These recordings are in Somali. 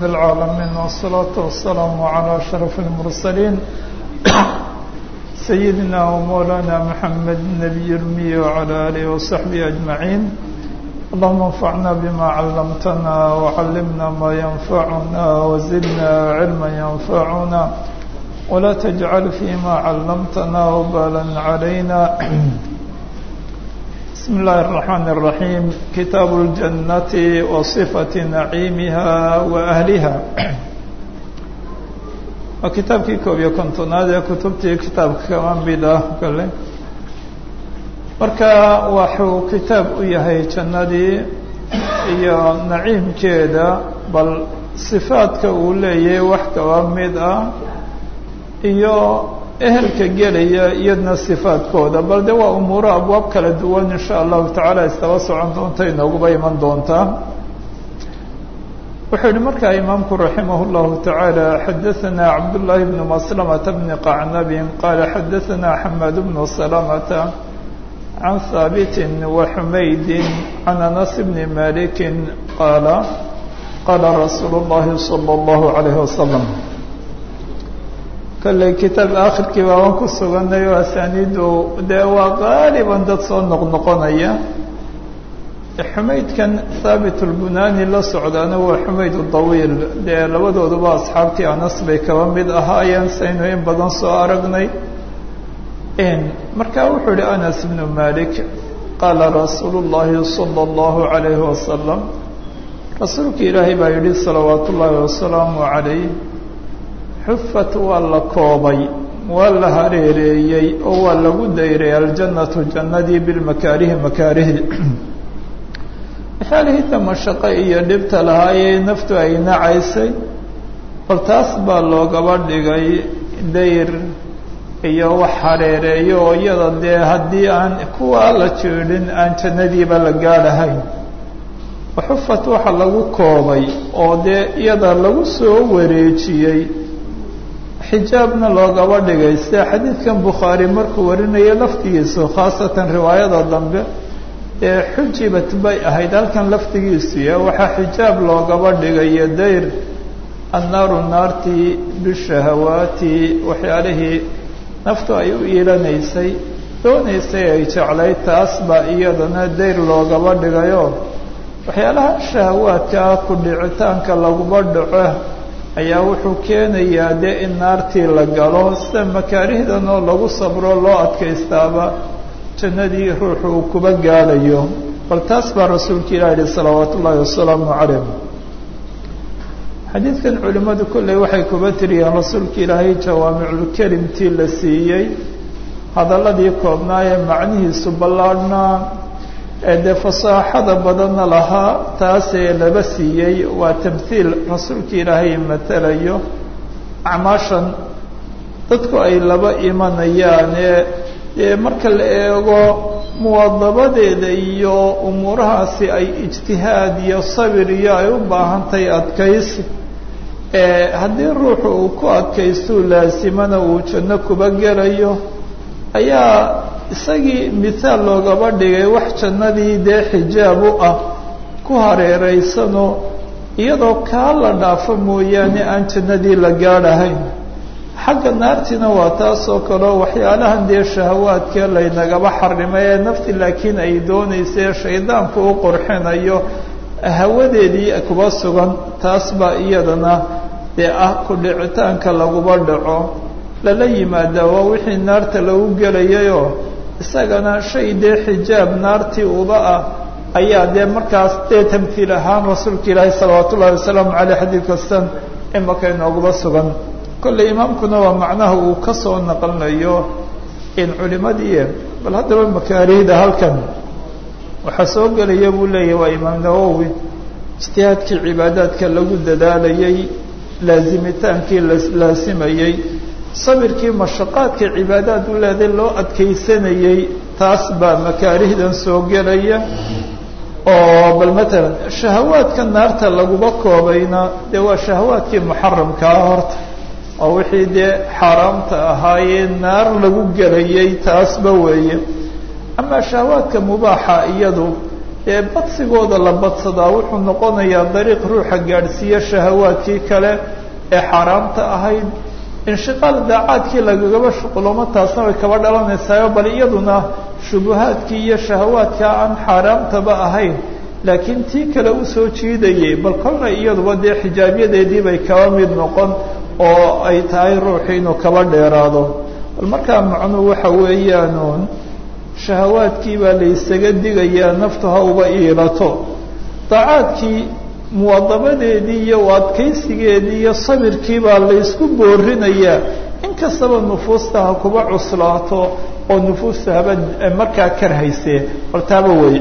رب العالمين والصلاة والسلام على أشرف المرسلين سيدنا ومولانا محمد النبي الأمي وعلى آله وصحبه أجمعين اللهم انفعنا بما علمتنا وعلمنا ما ينفعنا وزدنا علما ينفعنا ولا تجعل فيما علمتنا وبالا علينا بسم الله الرحمن الرحيم كتاب الجنة وصفة نعيمها وأهلها وكتابكii koob iyo kontonaad ee kutubtii kitaabka kama mid ah kale marka waxuu kitaab u yahay jannadii iyo naciimkeeda bal sifaadka uu leeyahay wax kaba mid ah iyo ehelka gelaya iyadna sifaadkooda bal de waa umuuro abwaab kala duwan in sha allahu tacaala istaba socon doonta inooguba iman doontaa wuxuu yihi markaa imaamku raximah اllahu taعaalى xadaثana cabduلlahi bn maslamata bni qacnabin qaala xadaثana xamaad bnu salamata can haabiti waxumaydi can anas bni maliki qaala qaala rasuulu اllahi salى اllahu عalayh wasalam kolley kitaab akhirkii baa waan ku suganay oo asaaniidu dee waa qaaliban dad soo noqnoqonaya xumaydkan haabit اlbunani la socdaana waa xumayd dawiil dee labadooduba asxaabtii anas bay kaba mid ahaayeen saynu in badan soo aragnay marka wuxuu yihi anas bnu malik qaala rasuulu اllahi salى اllahu عalayhi wasalam rasuulka ilaahay baa yihi salawaat ullaahi wasalaamu عalayh xufat waa la koobay waa la hareereeyey oo waa lagu dayray aljannatu jannadii bilmakaarihi makaarihdi waxyaalihiita mashaqo iyo dhibta lahaayee naftu ay nacaysay bal taas baa loogaba dhigay dayr iyo wax hareereeyo oo iyada dee haddii aan kuwaa la jeedhin aan jannadiiba la gaadhahayn waxufat waxa lagu koobay oo dee iyada lagu soo wareejiyey xijaabna loogaba dhigay sida xadiidkan bukhaari markuu warinayo laftigiisu khaasatan riwaayada dambe ee xujibat bay ahayd halkan laftigiisuya waxaa xijaab loogaba dhigayo dayr annaaru naartii bishahawaati waxyaalihii naftu ay u iilanaysay doonaysay ay jeclayd taas baa iyadana dayr loogaba dhigayo waxyaalaha shahawaadkaa ku dhicitaanka laguba dhaco ayaa wuxuu keenayaa dee in naartii la galo sida makaarihdan oo lagu sabro loo adkaystaaba jannadii ruuxu uu kuba gaadhayo bal taas baa rasuulka ilah yihi salawaat ullaahi wasalaamu calayh xadiidkan culimmadu kolley waxay kuba tiriyeen rasuulka ilaahay jawaamiculkelimtii la siiyey hadalladii koobnaa ee macnihiisu ballaadhnaa ee dee fasaaxada badanna lahaa taasee laba siiyey waa tamhiil rasuulka ilaahay matalayo acmaashan dadku ay laba imanayaane dee marka la eego muwadabadeeda iyo umuurahaasi ay ijtihaad iyo sabir iyo ay u baahantahay adkaysi haddii ruuxu uu ku adkaystuu laasimana uu janno kuba gelayo ayaa isagii mithaal loogaba dhigay wax jannadii dee xijaab u ah ku hareeraysanoo iyadoo kaa la dhaafo mooyaane aan jannadii la gaadhahayn xagga naartiina waa taasoo kaleo waxyaalahan dee shahawaadkee laynagaba xarimay ee nafti laakiin ay doonaysae shaydaanku u qurxinayo hawadeedii kuba sugan taas baa iyadana dee ah ku dhicitaanka laguba dhaco lala yimaadaa waa wixii naarta lagu gelayayoo isagana shay dee xijaab naartii uba ah ayaa dee markaas dee tamhiil ahaan rasuulka ilaahi salawaat ullahi wasalaamu caleyh xadiid kastan imaka inooguba sugan kolley imaamkuna waa macnaha uu ka soo naqlinayo in culimadii bal haddaba makaarihda halkan waxaa soo gelaya buu leeyahy waa imaam nawowi ijtihaadkii cibaadaadka lagu dadaalayey laazimitaankii laasimayey sabirkii mashaqaadka cibaadaad u leeday loo adkaysanayey taas baa makaarihdan soo gelaya oo bal matalan shahawaadka naarta laguba koobayna dee waa shahawaadkii muxaramkaa horta oo wixii dee xaaraamta ahaayee naar lagu gelayay taasba weeye amaa shahawaadka mubaaxa iyadu ee badsigooda la badsadaa wuxuu noqonayaa dariiq ruuxa gaadhsiiya shahawaadkii kale ee xaaraamta ahayd inshiqaal daacaadkii lagagaba shuquloomo taasna way kaba dhalanaysaao bal iyaduna shubuhaadkii iyo shahawaadka aan xaaraamtaba ahayn laakiin tii kale usoo jiidayay bal kolna iyaduba dee xijaabyadeedii bay kaba mid noqon oo ay tahay ruuxii inuu kaba dheeraado bal markaa macnuu waxa weeyaanuun shahawaadkii baa la isaga digayaa naftu ha uba iilato daacaadkii muwadabadeedii iyo adkaysigeedii iyo sabirkii baa laysku boorinayaa inkastaba nufuusta ha kuba cuslaato oo nufuusta haba markaa karhaysee bal taaba wey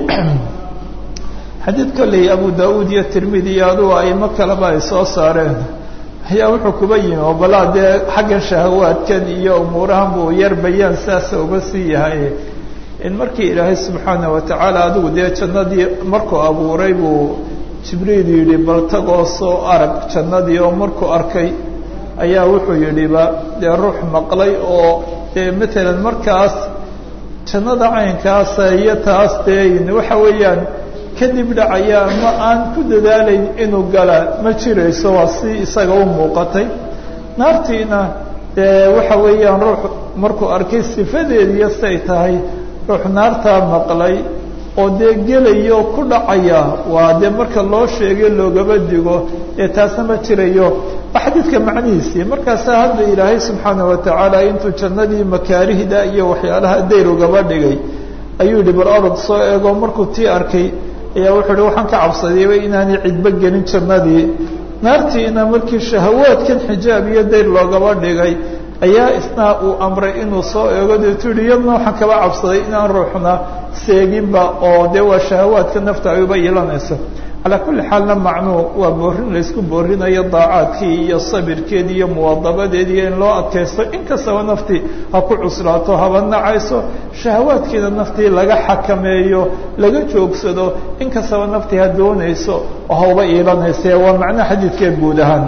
xadiid kolley abu da-uud iyo tirmidi iyo adugu aimo kaleba ay soo saareen ayaa wuxuu kuba yimi oo balaa dee xaggan shahawaadkan iyo umuurahan buu yar bayaan saasa uga sii yahay in markii ilaahay subxaana watacaala adigu dee jannadii markuu abuuray buu jibriil yidhi bal tagoo soo arag jannadii oo markuu arkay ayaa wuxuu yidhiba dee ruux maqlay oo dee matalan markaas jannada caynkaasa iyo taas dee waxa weeyaan kadib dhacaya ma aan ku dadaalayn inuu gala ma jirayso waa si isaga u muuqatay naartiina dee waxa weeyaan ruux markuu arkay sifadeediyo say tahay ruux naartaa maqlay oo dee gelaya oo ku dhacaya waa dee marka loo sheegay loogaba digo ee taasna ma jirayo waa xadiidka macnihiisii markaasaa hadda ilaahay subxaana watacaala intuu jannadii makaarihda iyo waxyaalaha dayr ugaba dhigay ayuu yihi bal orod soo eego markuu tii arkay ayaa wuxuu hi waxaan ka cabsadayba inaanay cidbo gelin jannadii naartiina markii shahawaadkan xijaab iyo dayr loogaba dhigay ayaa isna uu amray inuu soo eego deetu yihi iyadna waxaan kaba cabsaday inaan ruuxna seeginba oo dee waa shahawaadka nafta ay uba yeelanayso calaa kulli xaalna macnuu waa boorin laysku boorinayo daacaadkii iyo sabirkeedii iyo muwadabadeedii in loo adkaysto inkastaba naftii ha ku cuslaato haba nacayso shahawaadkiina naftii laga xakameeyo laga joogsado inkastaba naftii ha doonayso oo ha uba iilanayse waa macnaha xadiidkee guud ahaan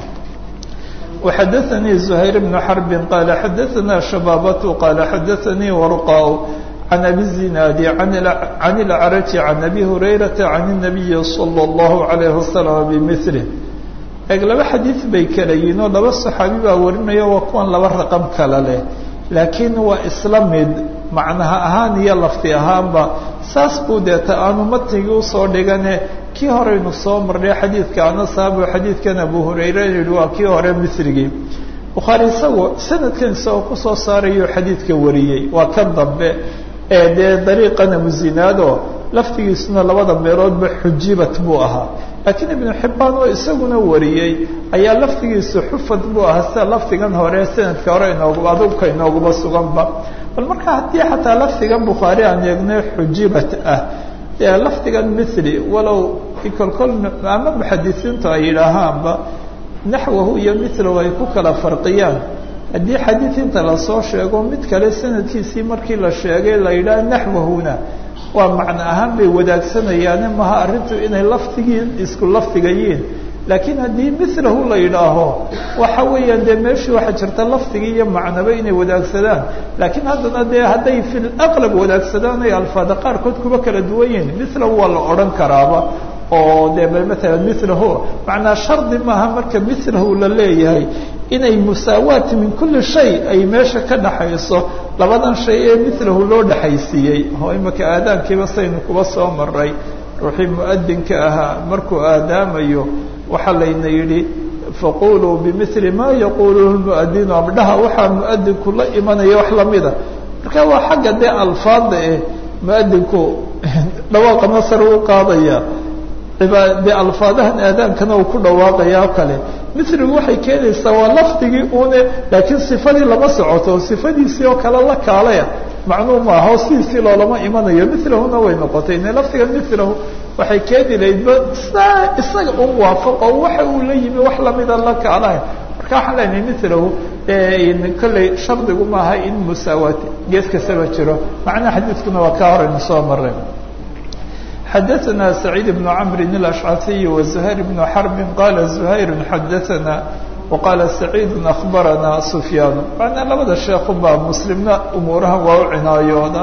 وxadثnي زهير بن حرب qال xadثna شhباaبة qال xadثnي ورقاء عن أبي الزناad عن الأعرج عن أبي هريرة عن النبي صلى الله عليه وسلم بمثله eg laba xadiiث bay kala yihin oo laba صaxaabi baa warinaya waa kuwan laba raqم kala leh laakiin waa isla mid macnaha ahaan iyo lafti ahaanba saas buu deeta aanu matnigii usoo dhigane kii horeynu soo marnay xadiidka anasaabo xadiidkan abu hurayre yihi waa kii hore misrigii bukhaari isagu sanadkan isagoo kusoo saarayo xadiidka wariyey waa kan dambe ee dee dariiqan abuzinaado laftigiisuna labada meeloodba xujibat buu ahaa laakiin ibnu xibbaan oo isaguna wariyey ayaa laftigiisu xufad buu ahaa sida laftigan hore sanadka hore inoogu adugka inooguba suganba bal marka haddii xataa laftigan bukhaari aan eegno xujibat ah dee lafdigan mithli walow kolkol ama muxadisiintu ay yidhaahaanba naxwahu iyo mithlahu ay ku kala farqiyaan haddii xadiid inta lasoo sheego mid kale sanadkiisii markii la sheegay la yidhaha naxwahuna waa macno ahaan bay wadaagsanayaan maha arrintu inay lafdigii isku lafdigayiin laakiin haddii milahu la yidhaaho waxa weeyaan dee meeshii waxaa jirta lafdigii iyo macnaba inay wadaagsadaan laakiin haddana dee hadday fi laqlab wadaagsadaan ay alfaada qaarkood kuba kala duwan yihin milahu waa la odhan karaaba oo dee maala milahu macnaa shardi maaha marka milahu la leeyahay inay musaawaat min kuli shay ay meesha ka dhaxayso labadan shay ee milahu loo dhexaysiiyey oo imaka aadaankiiba saynu kuba soo maray ruuxii muadinka ahaa markuu aadaamayo waxaa layna yidhi faquluu bimili ma yaquluhu muadinu abdhaha waxaa muadinku la imanaya wax lamida marka waa xagga dee alfaada eh muadinku dhawaaqa masar u qaadaya de alfaadahan aadaankana uu ku dhawaaqaya kale miligu waxay keenaysaa waa lafdigii une laakiin sifadii lama socoto sifadiisii oo kale la kaalaya macnuu maaha oo sidiisii loolama imanayo milahuna way noqotay ine lafdiga milahu waxay keeni lahaydba saa isaga u muwaafaqo waxa uu la yimi wax lamida la kaalahay marka waxaan leenahay milahu kolley shardigu maaha in musaawaat gees kastaba jiro macnaha xadiidkuna waa kaa horaynu soo maray xadaثna سacيid بن cمr الأشcثي وزhayر بن xرب qala زhayr xadaثna وqala سacيid أخbarana سfyaan manaa labada sheekhu baa mslimna umuurahan waa u cinaayooda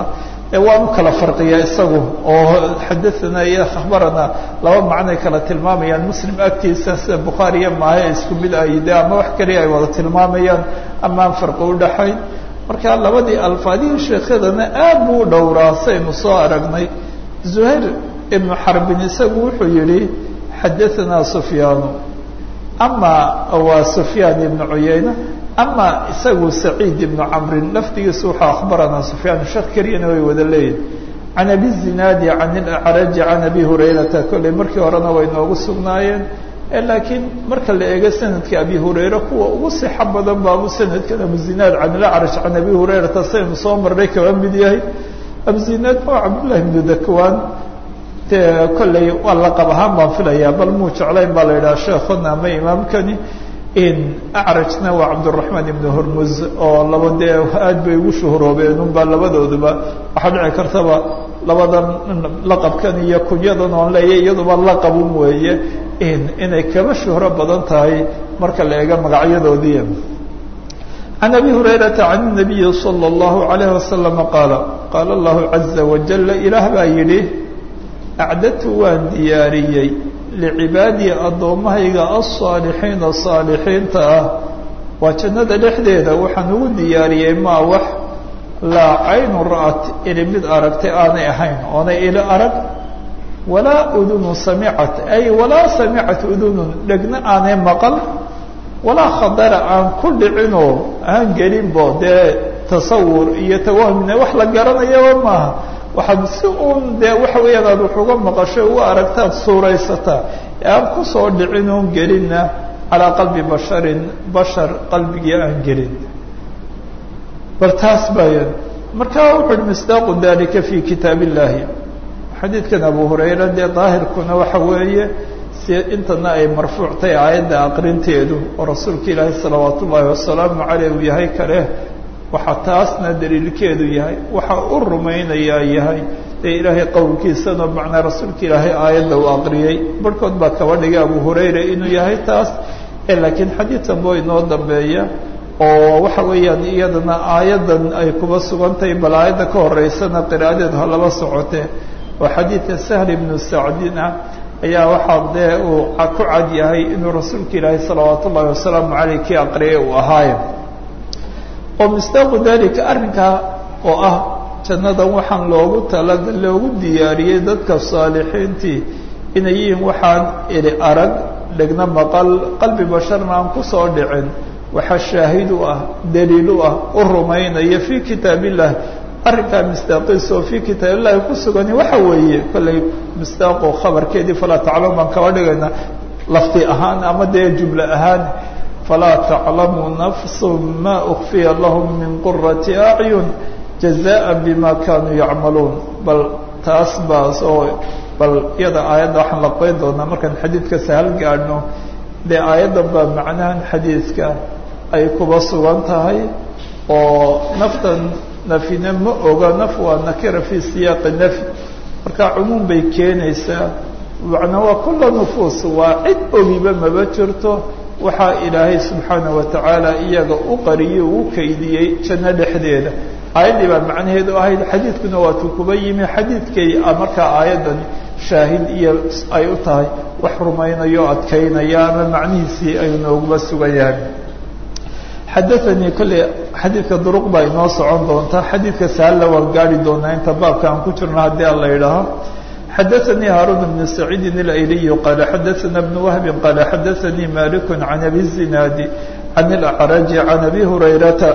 waanu kala farqiyaa isagu oo xadathana iyo akhbarana laba macnay kala tilmaamayaan muslim agtiisa sida bukhaariya maahe isku mid ay de ama wax keliya ay wada tilmaamayaan amaan farqi udhaxayn marka labadii alfaadihii sheekhadana aad buu u dhowraa saynu soo aragnay zuhayr ibnu xarbin isagu wuxuu yihi xadahanaa sufyaanu ama waa sufyaan ibnu cuyayna ama isagu saciid ibnu camrin laftigiisu wuxuu akhbaranaa sufyaan sheekh keliyana way wada leeyihin can abi zinaadi can ilacraji can abi hurayrata kolley markii horena way noogu sugnaayeen laakiin marka la eego sanadka abi hurayre kuwa ugu sixo badan baabu sanadkan abuzinaad can ilacraj can abi hurayrata saynu soo marnay kaba mid yahay abuzinaad oo cabdullahi ibnu dakwaan de kolley waa laqab ahaan baan filayaa bal muu jeclayn baa la yidhaha sheekhuna ama imaamkani acrajna waa cabduraxmaan ibnu hormuz oo laba dee aad bay ugu shuhuroobeen unbaa labadooduba waxaa dhici kartaba labadan laqabkan iyo kunyadan oon leeya iyaduba laqabun weeye inay kaba shuhro badan tahay marka la eego magacyadoodii can abi hurayrata can nabiyi salى اllahu alayh wasalama qaala qaala allahu caza wajala ilaah baa yidhi acdadtu waan diyaariyey licibaadii addoommahayga alsaalixiina saalixiinta ah waa jannada dhexdeeda waxaan ugu diyaariyey maa wax laa caynu ra'at ili mid aragtay aanay ahayn oonay ili arag walaa udunu samicat ay walaa samicat udunun dhegna aanay maqal walaa khadara aan ku dhicinoo aan gelinbo dee tasawur iyo tawahumne wax la garanayaba maaha waxaad si uun dee waxa weeyaan aad wax uga maqasho uga aragtaad suuraysataa ee aan kusoo dhicin oon gelinna calaa qalbi basharin bashar qalbigii aan gelin bal taas baya markaa wuxu uhi misdaaqu dalika fi kitaab illahi xadiidkan abu hurayra dee daahirkuna waxa weeye si intana ay marfuuctay aayadda aqrinteedu oo rasuulka ilaahi salawaat ullaahi wasalaamu caleyh uu yahay kale waxaa taasna daliilkeedu yahay waxa u rumaynayaa yahay dee ilaahay qowlkiisana macnaa rasuulka ilaahay aayadda uu aqriyey barhkood baa kaba dhigay abu hurayra inuu yahay taas laakiin xadiidkan boo inoo dambeeya oo waxa weeyaan iyadana aayaddan ay kuba sugantahay bal aayadda ka horeysana qiraadeed ha laba socotee oo xadiidka sahl ibnu sacdin ah ayaa waxaa dee uu ku cad yahay inuu rasuulka ilaahay salawaat ullaahi wasalaamu caleyh kii aqriyay uu ahaaye oo misdaaqu dalika arrinkaa oo ah jannadan waxaan loogu talaga loogu diyaariyey dadka saalixiintii inay yihiin waxaan ili arag dhegna maqal qalbi basharna aan kusoo dhicin waxaa shaahid u ah daliil u ah u rumaynaya fii kitaab illah arrinkaa misdaaqiisa oo fii kitaab illahi ku sugani waxa weeye kollay misdaaqo khabarkeedii falaa taclam baan kaba dhigayna lafti ahaan ama dee jumle ahaan falaa taclamu nafsu ma ukfiya lahum min qurati acyun jazaءa bima kanuu yacmaluun bal taas baas oo bal iyada aayadda waxaan laqbeyn doonaa markaan xadiidka sahal gaadhno dee aayaddan baa macnahan xadiidka ay kuba sugan tahay oo naftan nafina ma oga naf waa nakira fi siyaaqi nafy marka cumuum bay keenaysaa macnaa waa kula nufuus waa cid ogiba maba jirto waxaa ilaahay subxaana wa tacaala iyaga u qariyey u kaydiyey janno dhexdeeda aayaddii baa macnaheedu ahayd xadiidkuna waatuu kuba yimi xadiidkay markaa aayaddan shaahid iyo ay u tahay wax rumaynayo o adkaynaya ama macnihiisii ay nooguba sugan yahay xadaanii kolley xadiidka duruq baa inoo socon doonta xadiidka sahalla waan gaari doonaa inta baabka aan ku jirno haddii aan la yidhaaho xadaanii haaruun bn saciidin اlayliy qaala xadaana bn wahbi qaala xadaanii malik can abi zinaadi can اlacraji can abi hurayrata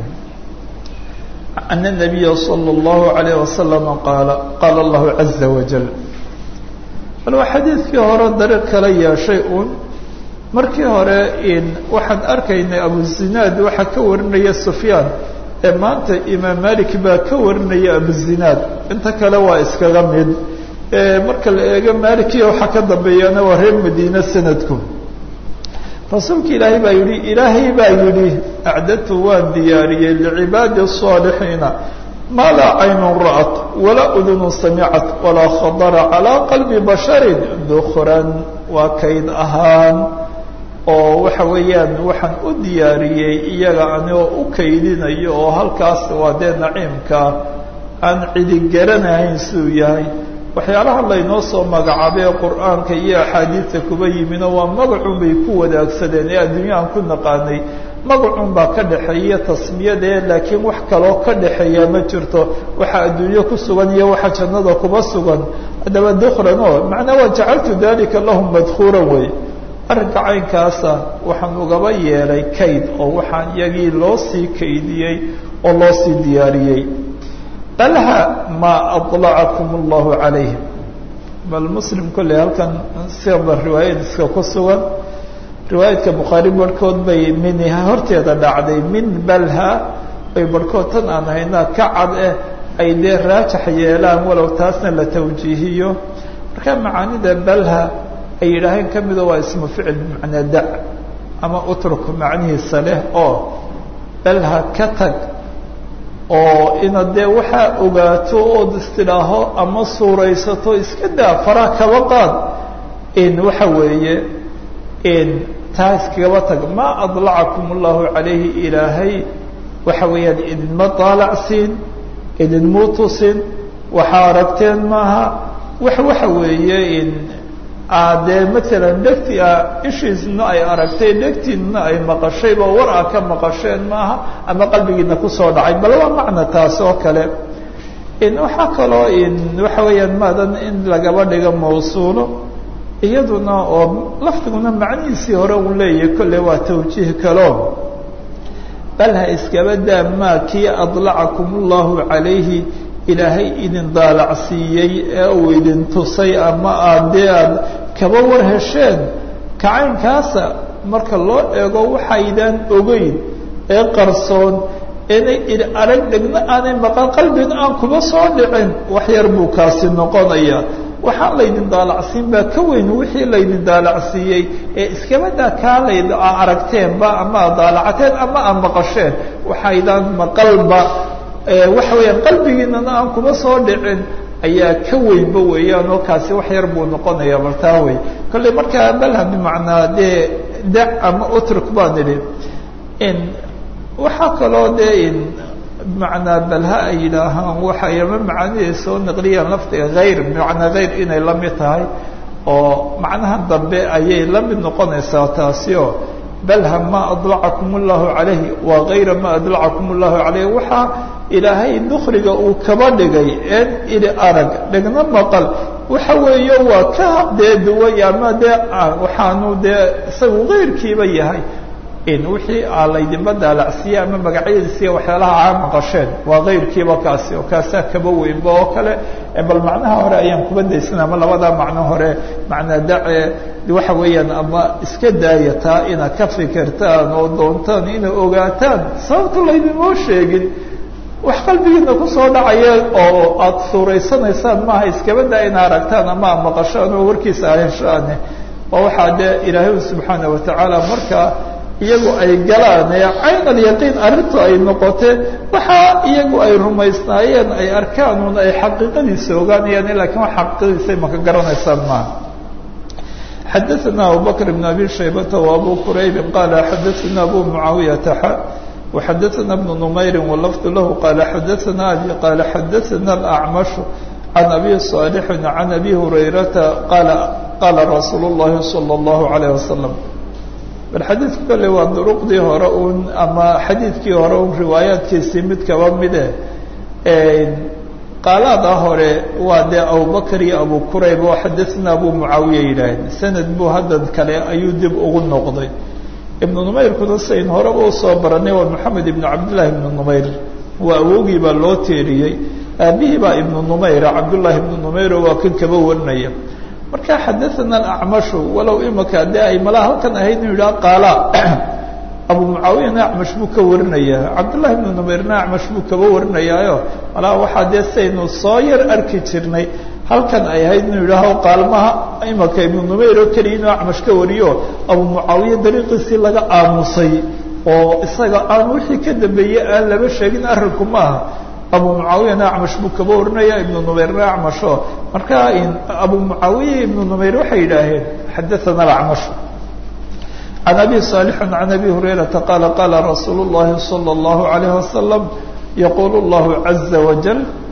أن النبي صلى الله عليه وسلم قال قال الله عز وجل bal waa xadiidkii hore dariiq kala yeeshay uun markii hore waxaan arkaynay abuzinaad waxaa ka warinaya sufyaan ee maanta imaam malik baa ka warinaya abuzinaad inta kale waa iskaga mid marka la eego malikiya waxaa ka dambeeyana waa reer madiine sanadku rasuulka ilaahay baa yihi ilaahay baa yidhi acdadtu waan diyaariyey licibaadi الصaalixiina maa laa caynun ra'at walaa udunu samicat walaa khadara calىa qalbi basharin dukran waa kayd ahaan oo waxa weeyaan waxaan u diyaariyey iyaga anigoo u kaydinayo oo halkaas waa dee naciimka aan cidi garanahayn siduu yahay waxyaalaha laynoo soo magacaabay ee qur-aanka iyo axaadiidta kuba yimino waa magacun bay ku wadaagsadeen ee adduunya aan ku naqaanay magacun baa ka dhexeeya tasmiyadee laakiin wax kaloo ka dhexeeya ma jirto waxa adduunyo ku sugan iyo waxa jannada kuba sugan haddaba dukhlan oo macnaa waa jacaltu dalika lahum madkuuran wey arrinka caynkaasa waxaan ugaba yeelay kayd oo waxaan iyagii loo sii kaydiyey oo loo sii diyaariyey balha maa aطlacakum اllahu calayhim bal muslim kolley halkan siba riwaayadiska ku sugan riwaayadka bukhaari barhkood bay min horteeda dhacday min balha bay barhkood tan aan haynaa ka cad eh ay dee raajax yeelaan walow taasna la tawjiihiyo marka macaanida balha ay yidhaaheen ka mida waa ismu ficil bimacnaa da ama utruk macnihiisa leh oo balha ka tag oo inaad dee waxaa ogaato ood istidhaaho ama suuraysato iska daa faraa kaba qaad in waxa weeye in taa iskagaba tag maa adlacakum allahu calayhi ilaahay waxa weeyaan idinma daalacsiin idinmuu tusin waxaa aragteen maaha wax waxa weeye in dee maalan dhegti a ishiisna ay aragtay dhegtiinna ay maqashayba war a ka maqasheen maaha ama qalbigiina kusoo dhacay bal waa macna taas oo kale in waxaa kaloo in waxa weeyaan maadan in lagaba dhigo mawsuulo iyaduna oo lafdiguna macnihiisii hore uu leeyahay kolley waa tawjiih kaloo bal ha iskaba daa maa kii adlacakum allahu calayhi ilaahay idin daalacsiiyey ee uu idin tusay ama aad dee aad kaba war hesheen kacaynkaasa marka loo eego waxaydaan ogeyn ee qarsoon inay id arag dhegna aanay maqan qalbina aan kuba soo dhicin wax yar buu kaasi noqonaya waxaan laydin daalacsiin baa ka weyn wixii laydin daalacsiiyey ee iskabadaa kaa layd aragteenba ama ad daalacateen ama aad maqasheen waxaydaan maqalba waxa weeyaan qalbigiinana aan kuma soo dhicin ayaa ka weynba weeyaan oo kaasi wax yar buu noqonaya bal taa wey kolley markaa balha bimacnaa dee dac ama utruk baan idhi in waxaa kaloo dee in bimacnaa balha ay yidhaahaan waxay ama macaaniday soo naqliyaan lafdiga hayr bimacnaa hayr inay la mid tahay oo macnaha dambe ayay la mid noqonaysaa taasi oo balha ma adlacakum اllahu calayhi waa gayra ma adlacakum اllahu calayhi waxaa ilaahay dukriga uu kaba dhigay een ili arag dhigna maqal waxa weeye waa ka dee duway ama dee waxaanu dee isagu kayrkiiba yahay in wixii aa laydinba daalacsiiye ama magacyadiisiiya waxyaalaha aa maqasheen waa kayrkiiba kaasi oo kaasaa kaba weynba oo kale bal macnaha hore ayaan kuba daysan ama labadaa macno hore macnaa dace waxa weeyaan ama iska daaya taa inaad ka fikirtaan oo doontaan inay ogaataan sababta laydinmoo sheegin wax qalbigiina kusoo dhacaya oo aada suuraysanaysaan maaha iskaba daa ina aragtaan ama aad maqashaan oo warkiisa aheshaane oo waxaa dee ilaahay subxaana watacaala markaa iyagu ay galaan ee cayn alyaqiin arrintu ay noqotee waxaa iyagu ay rumaysnaayeen ay arkaanuun ay xaqiiqadiisa ogaanayaan lakiin wax xaqiiqadiisa maka garanaysaan maaha xadaثna abubakr بn abi shaybata وabu quraybi qala xadaثna abu mucaawiyata xa وxadaثna بn نmayri wlafd lahu qala xadaثna abi qala xadaثna الأcmaشh can abi صاalح can abi hurayrata qala qala rasuul الlahi slى الlahu عalيه waslم bal xadiidku kale waa duruqdii hore un ama xadiidkii hore un riwaayaadkiisii mid kaba mide qaalaada hore waa dee abubakr iyo abu qurayb oo xadaثna abu mucaawiya yidhaaheen sanad buu haddan kale ayuu dib ugu noqday ibnu numayrkuna sayn horeba usoo baranay waa moxamed ibnu cabdillahi ibnu numayr waa awogii baa loo teeriyey aabihii baa ibnu numayra cabdullahi ibnu numayro waa kan kaba warinaya marka xadaثana acmashu walow imaka dee ay malaa halkan ahayd inu yidhaha qaala abu mucaawiyana acmash buu ka warinaya cabdullahi ibnu numayrna acmash buu kaba warinayaayo malaa waxaa dee saynu soo yar arki jirnay halkan ay ahayd inuu yidhaaho qaalmaha imaka ibnu numayr oo keliya inuu acmash ka wariyo abu mucaawiya dariiqiisii laga aamusay oo isaga aan wixii ka dambeeyey aan laba sheegin arrinku maaha abu mucaawiyana acmash buu kaba warinaya ibnu numayrna acmasho marka abu mucaawiya ibnu numayr waxay yidhaaheen xadaثana acmashu can abi صaalixi can abi hurayrata qaala qaala rasuulu الlahi salى الlahu عalayه wasalam yaqulu اllahu عaza wajal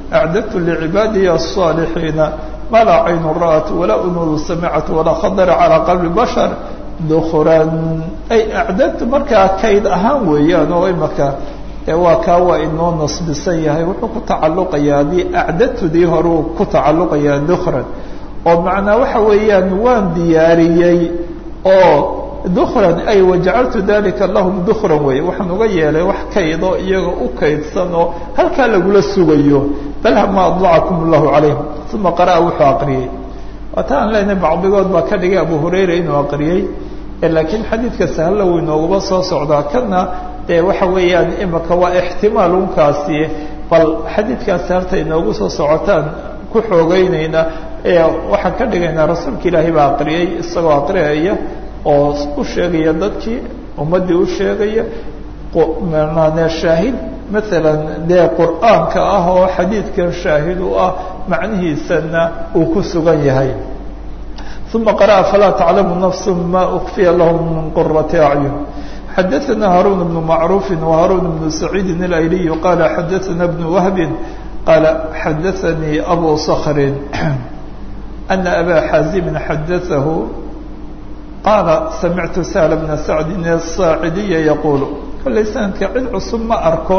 acdadtu licibaadiya الصaalixiina ma laa caynu ra'at walaa unudu samicat walaa khadara calىa qalbi bashar dukran ay acdadtu markaa kayd ahaan weeyaan oo imaka waa kaa waa inoo nasbisan yahay wuxuu ku tacalluqayaa haddii acdadtudii horuu ku tacalluqayaa dukran oo macnaa waxa weeyaan waan diyaariyey oo dukran ay wajacaltu dalika lahum dukran wey waxaan uga yeelay wax kaydo iyaga u kaydsan oo halkaa lagula sugayo bal hama adlacakum allahu calayhim uma qara'a wuxuu aqriyey waata aan leenahay bacdigood baa ka dhigay abu hurayra inuu aqriyey laakiin xadiidka sahalla wuu inooguma soo socdaa kana dee waxa weeyaan imika waa ixtimaal unkaasi bal xadiidkaasi harta inoogu soo socotaan ku xoogeynayna waxaan ka dhigaynaa rasuulka ilaahay baa aqriyey isagoo aqriyaya oo u sheegaya dadkii ummaddii u sheegaya mane shaahid maalan dee qur'aanka ah oo xadiidkan shaahid u ah macnihiisana uu ku sugan yahay uma qara'a falaa taclamu nafsu ma ukfiya lahum min qurati acyun xadaثna haruun bnu macruufi وharuun bnu saciidi اlayliy qala xadaثna bnu wahbi qala xadaثanii abu skrin ana aba xaazimi xadaثahu qaala samictu sahl bna sacdi الsaacidiya yaqulu kollay sanadka cid cusub ma arko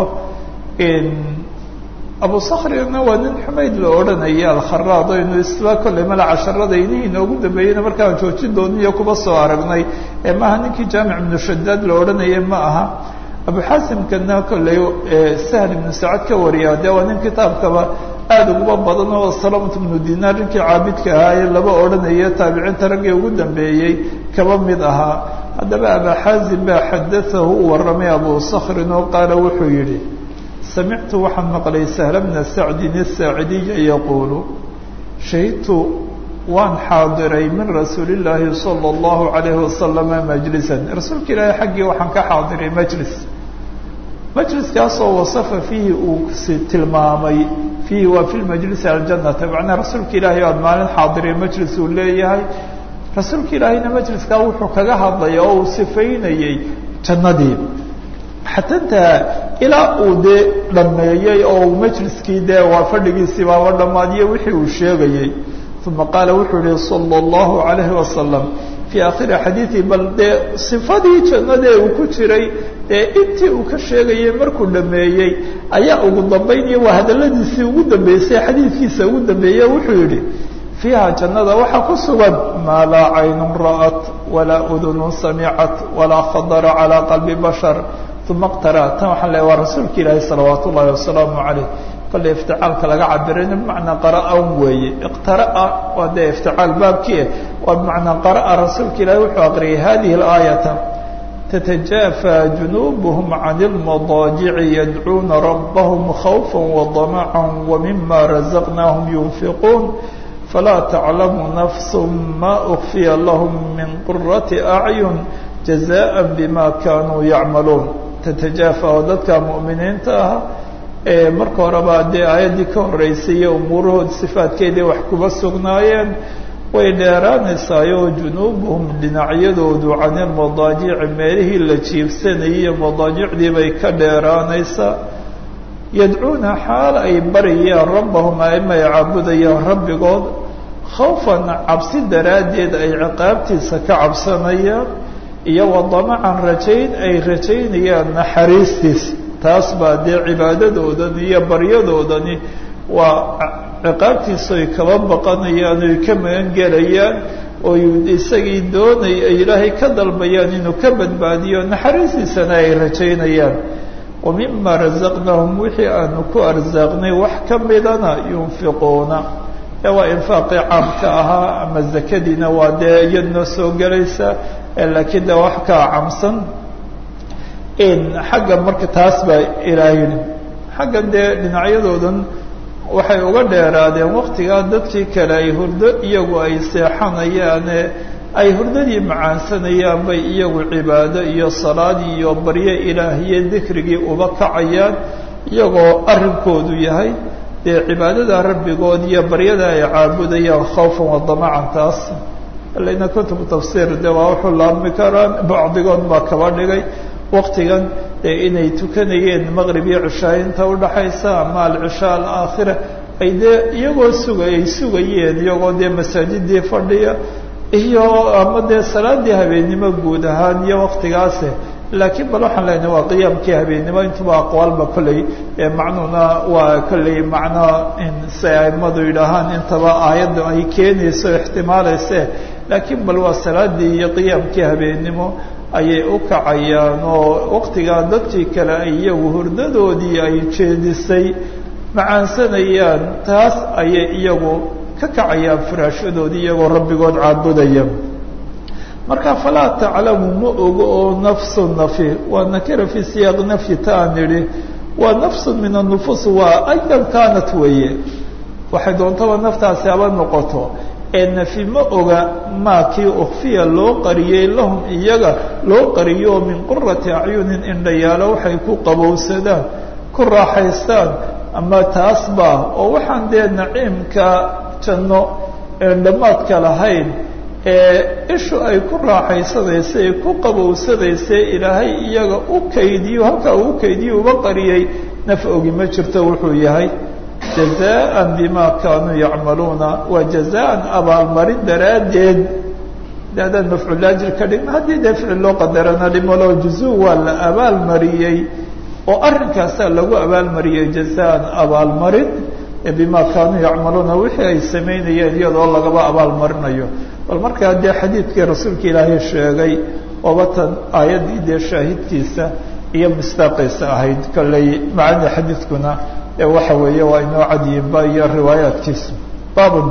abu sakrina waa nin xumayd la odhanaya alkharaad aynu isla kollay mala casharada inihii inoogu dambeeyeyna markaan joojin dooniyo kuba soo aragnay ee maaha ninkii jaamic ibnu shadaad la odhanaya ma aha abu xaasimkana kollay sahl ibnu sacad ka wariya dee waa nin kitaabkaba aada uguba badan oo salamat ibnu dinaar ninkii caabidka ahaa ee laba odhanaya taabiciinta raggii ugu dambeeyey kaba mid ahaa haddaba aba xaazim baa xadaahu u warramay abu sakrin oo qaala wuxuu yidhi samictu waxaan maqlay sahla bna sacdin asaacidiya yaquulu shahidtu waan xaadiray min rasuuli illaahi sala allahu calayhi wasalama majlisan rasuulka ilaahay xaggii waxaan ka xaadiray majlis majliskaasoo wasafa fiihi uu si tilmaamay fiihi waa fi lmajlisi aljannata macnaa rasuulka ilaahay aad maalin xaadiray majlis uu leeyahay rasuulka ilaahayna majliskaa wuxuu kaga hadlaya oo uu sifaynayey jannadii xatantaa ilaa uu dee dhameeyey oo uu majliskii dee waa fadhigiisii baaba dhammaadiye wixii uu sheegayey uma qaala wuxuu yihi sala allahu calayhi wasalam fii akhiri xadiidi bal dee sifadii jannadee uu ku jiray dee intii uu ka sheegayey markuu dhameeyey ayaa ugu dambaynaya waa hadaladiisii ugu dambeysay xadiidkiisa ugu dambeeye wuxuu yihi fiiha jannada waxaa ku sugan maa laa caynun ra'at walaa udunun samicat walaa khadara calaa qalbi bashar uma iqtara tan waxaan leeay waa rasuulka ilaahi salawaat ullahi wasalaamu calayh kollay ifticaalka laga cabirayna bimacnaa qara'an weeye iqtara'a waa dee ifticaal baabkii ah waa bimacnaa qara'a rasuulka ilaahi wuxuu aqriyay hadihi alaayata تتجافى جنوبهم عن المضاجع يدعون ربهم خوفا وطمعا ومما رزقناهم ينفقون فلا تعلم نفس ما أخفي لهم من قرة أعين جزاء بما كانوا يعملون تتجافى dadka مؤمiniinta ah ee marka horeba dee aayaddii ka horreysayey umuurahood sifaadkeedii wax kuba sugnaayeen way dheeraanaysaayo junuubuhum dhinacyadoodu can ilmadaajici meelihii la jiibsanayay iyo madaajicdii bay ka dheeraanaysaa yadcuuna xaal ay baryayaan rabbahum aima ay caabudayaan rabbigood khawfan cabsi daraaddeed ay ciqaabtiisa ka cabsanayaan iyo wadamacan rajayn ay rajaynayaan naxariistiis taas baa dee cibaadadoodani iyo baryadoodani waa ciqaabtiisa ay kaba baqanayaan oy ka magan gelayaan oy isagii doonay ay ilaahay ka dalbayaan inuu ka badbaadiyo naxariistiisana ay rajaynayaan wa mima razaqnaahum wixii aanu ku arsaaqnay wax ka midana yunfiquuna ee waa infaaqii caamka ahaa ama zakadiina waa dee iyadnoo soo gelaysa laakiin de wax kaa camsan xagga marka taas baa ilaah yidhi xaggan dee dhinacyadoodan waxay uga dheeraadeen waktigaa dadkii kale ay hurdo iyagu ay seexanayaane ay hurdadii macaansanayaan bay iyagu cibaado iyo salaad iyo baryo ilaah iyo dikrigii uba kacayaan iyagoo arrinkoodu yahay dee cibaadada rabbigood iyo baryada ay caabudayaan khawfan wadamacan taas alina kutubu tafsiir de waa wuxuu laabmi karaan bacdigood baa kaba dhigay waktigan dee inay tukanayeen maqrib iyo cishaa inta udhaxaysa ama alcishaa alaakhira ay dee iyagoo suga ay sugayeen iyagoo dee masaajidii fadhiya iyo ama dee salaadii habeennimo guud ahaan iyo waktigaase laakiin bal waxaan leenahay waa qiyaamkii habeennimo intuba aqwaalba kolley macnuuna waa kolley macno si aimadu yidhaahaan intaba aayadda ay keenayso ixtimaalayse laakiin bal waa salaadii iyo qiyaamkii habeennimo ayay u kacayaan oo waktigaa dadkii kale ay iyagu hurdadoodii ay jeedisay macaansanayaan taas ayay iyagu ka kacayaan firaashadoodii iyagoo rabbigood caabudaya marka falaa taclamu ma ogo oo nafsu nafi waa nakira fii siyaaqi nafyi ta aan idhi waa nafsu min annufuus waa ayan kaanat weeye waxay doontaba naftaasi haba noqoto ee nafi ma oga maa kii ukfiya loo qariyey lahum iyaga loo qariyo min qurati acyunin indhayaalo waxay ku qabowsadaan ku raaxaystaan ama taas baa oo waxaan dee naciimka janno een dhammaadka lahayn ee ishu ay ku raaxaysanaysa ay ku qabowsanaysa ilaahay iyaga u kaydiyo halkaa uu kaydiyo uba qariyey naf ogi ma jirto wuxuu yahay jazaan bima kaanuu yacmaluuna waa jazaan abaalmarin daraaddeed de haddaan mafcuulaajir ka dhigno haddii dee ficil loo qadarana dhimalo juzuu waa la abaalmariyey oo arrinkaasaa lagu abaalmariyey jazaan abaalmarin bima kaanuu yacmaluuna wixii ay samaynayeen iyadoo lagaba abaalmarinayo bal markaa dee xadiidkii rasuulka ilaahay sheegay obatan aayaddii dee shaahidkiisa iyo mistaaqiisa ahayd kolley macani xadiidkuna ee waxa weeye waa inoo cadyiinba iyo riwaayaadkiisa baabun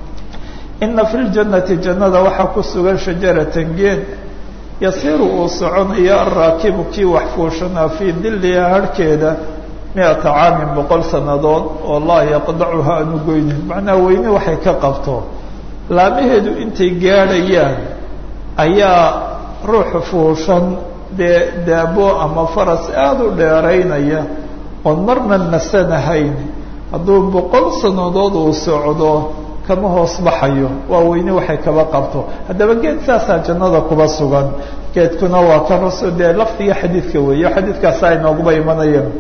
ina fi ljannati jannada waxaa ku sugan shajaratan geed yasiiru uu soconayo alraakibu kii wax fuushanaa fii diliha harhkeeda mi-ata caamin boqol sannadood oo laa yaqdacuha aanu goynin macnaa weyne waxay ka qabto laamaheedu intay gaadhayaan ayaa ruuxa fuushan dee daabo ama faras aada u dheeraynaya oon marna nasanahayn hadduu boqol sannadood uu socdo kama hoos baxayo waa weyne waxay kaba qabto haddaba geed saasaa jannada kuba sugan geedkuna waa ka rasul dee lafdiga xadiidka weeyo xadiidkaasaa inooguba imanayeen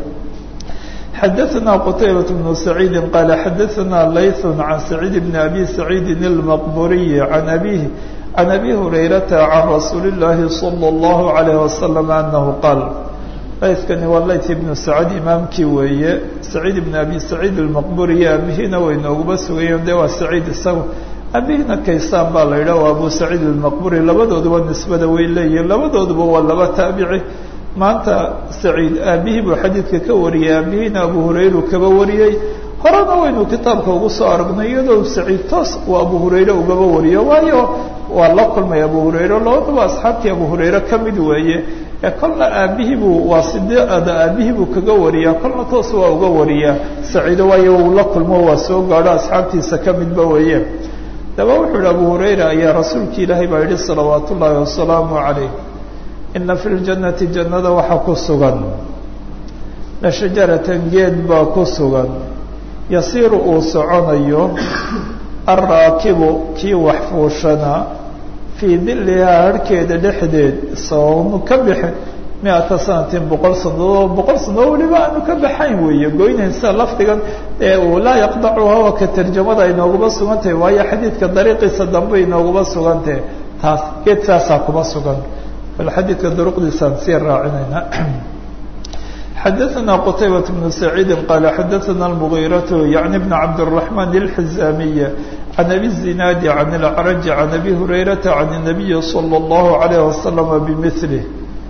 xadaثna qtaybaة بن سacيidi qala xadaثna layث عan سacيid بn abi سacيidi الmqburiyi عan abيه عan abi hurayrata عan rasuuli الlahi slى الlahu عalيه وasلم anahu qaal layثkani waa layث ibnu sacd imaamkii weeye saciid ibn abi saciid الmaqburiyi abihiina way nooguma sugayeen de waa saciid isaga abihiina kaysaan baa la yidhah waa abu saciid الmaqburi labadooduba nisbada way leeyihin labadooduba waa laba taabici maanta saciid aabihii buu xadiidka ka wariyey aabihiina abu hurayru kaba wariyey horena waynu kitaabka ugu soo aragnay iyadoo saciid toos uu abu hurayre ugaba wariyo waayo waa la kulmay abu hurayre labadaba asxaabtii abu hurayre ka mid weeye ee kolna aabihii buu waa sideada aabihii buu kaga wariyaa kolna toos waa uga wariyaa saciido waayo uu la kulmo waa soo gaadho asxaabtiisa ka midba weeye daba wuxuu yihi abu hurayra ayaa rasuulki ilaahay baa yihi salawaat ullaahi wasalaamu calayh ina fi ljannati jannada waxaa ku sugan la shajaratan geed baa ku sugan yasiiru uu soconayo alraakibu kii wax fuushana fii dilihaa harhkeeda dhexdeed isagoonu ka bixin mi-ata sanatin boqol sanadood boqol sanadood weliba aanu ka baxayn weeye goynaysa lafdigan ee uu laa yaqdacuha waa ka tarjamada inooguma sugan tahay waayo xadiidka dariiqiisa dambe inooguma sugan tahay taas geed saasaa kuma sugan bal xadiidka duruqdiisaan sii raacinayna xadaثna qtaybaة بن سacيidi qala xadaثna الmغيraة yaعni بn cabdالرaحman الxizamiy عan abi الزinaadi عan الأcrج عan abi hurayraةa عan النabiyi slى الlaه عalيه وasلم bmثlه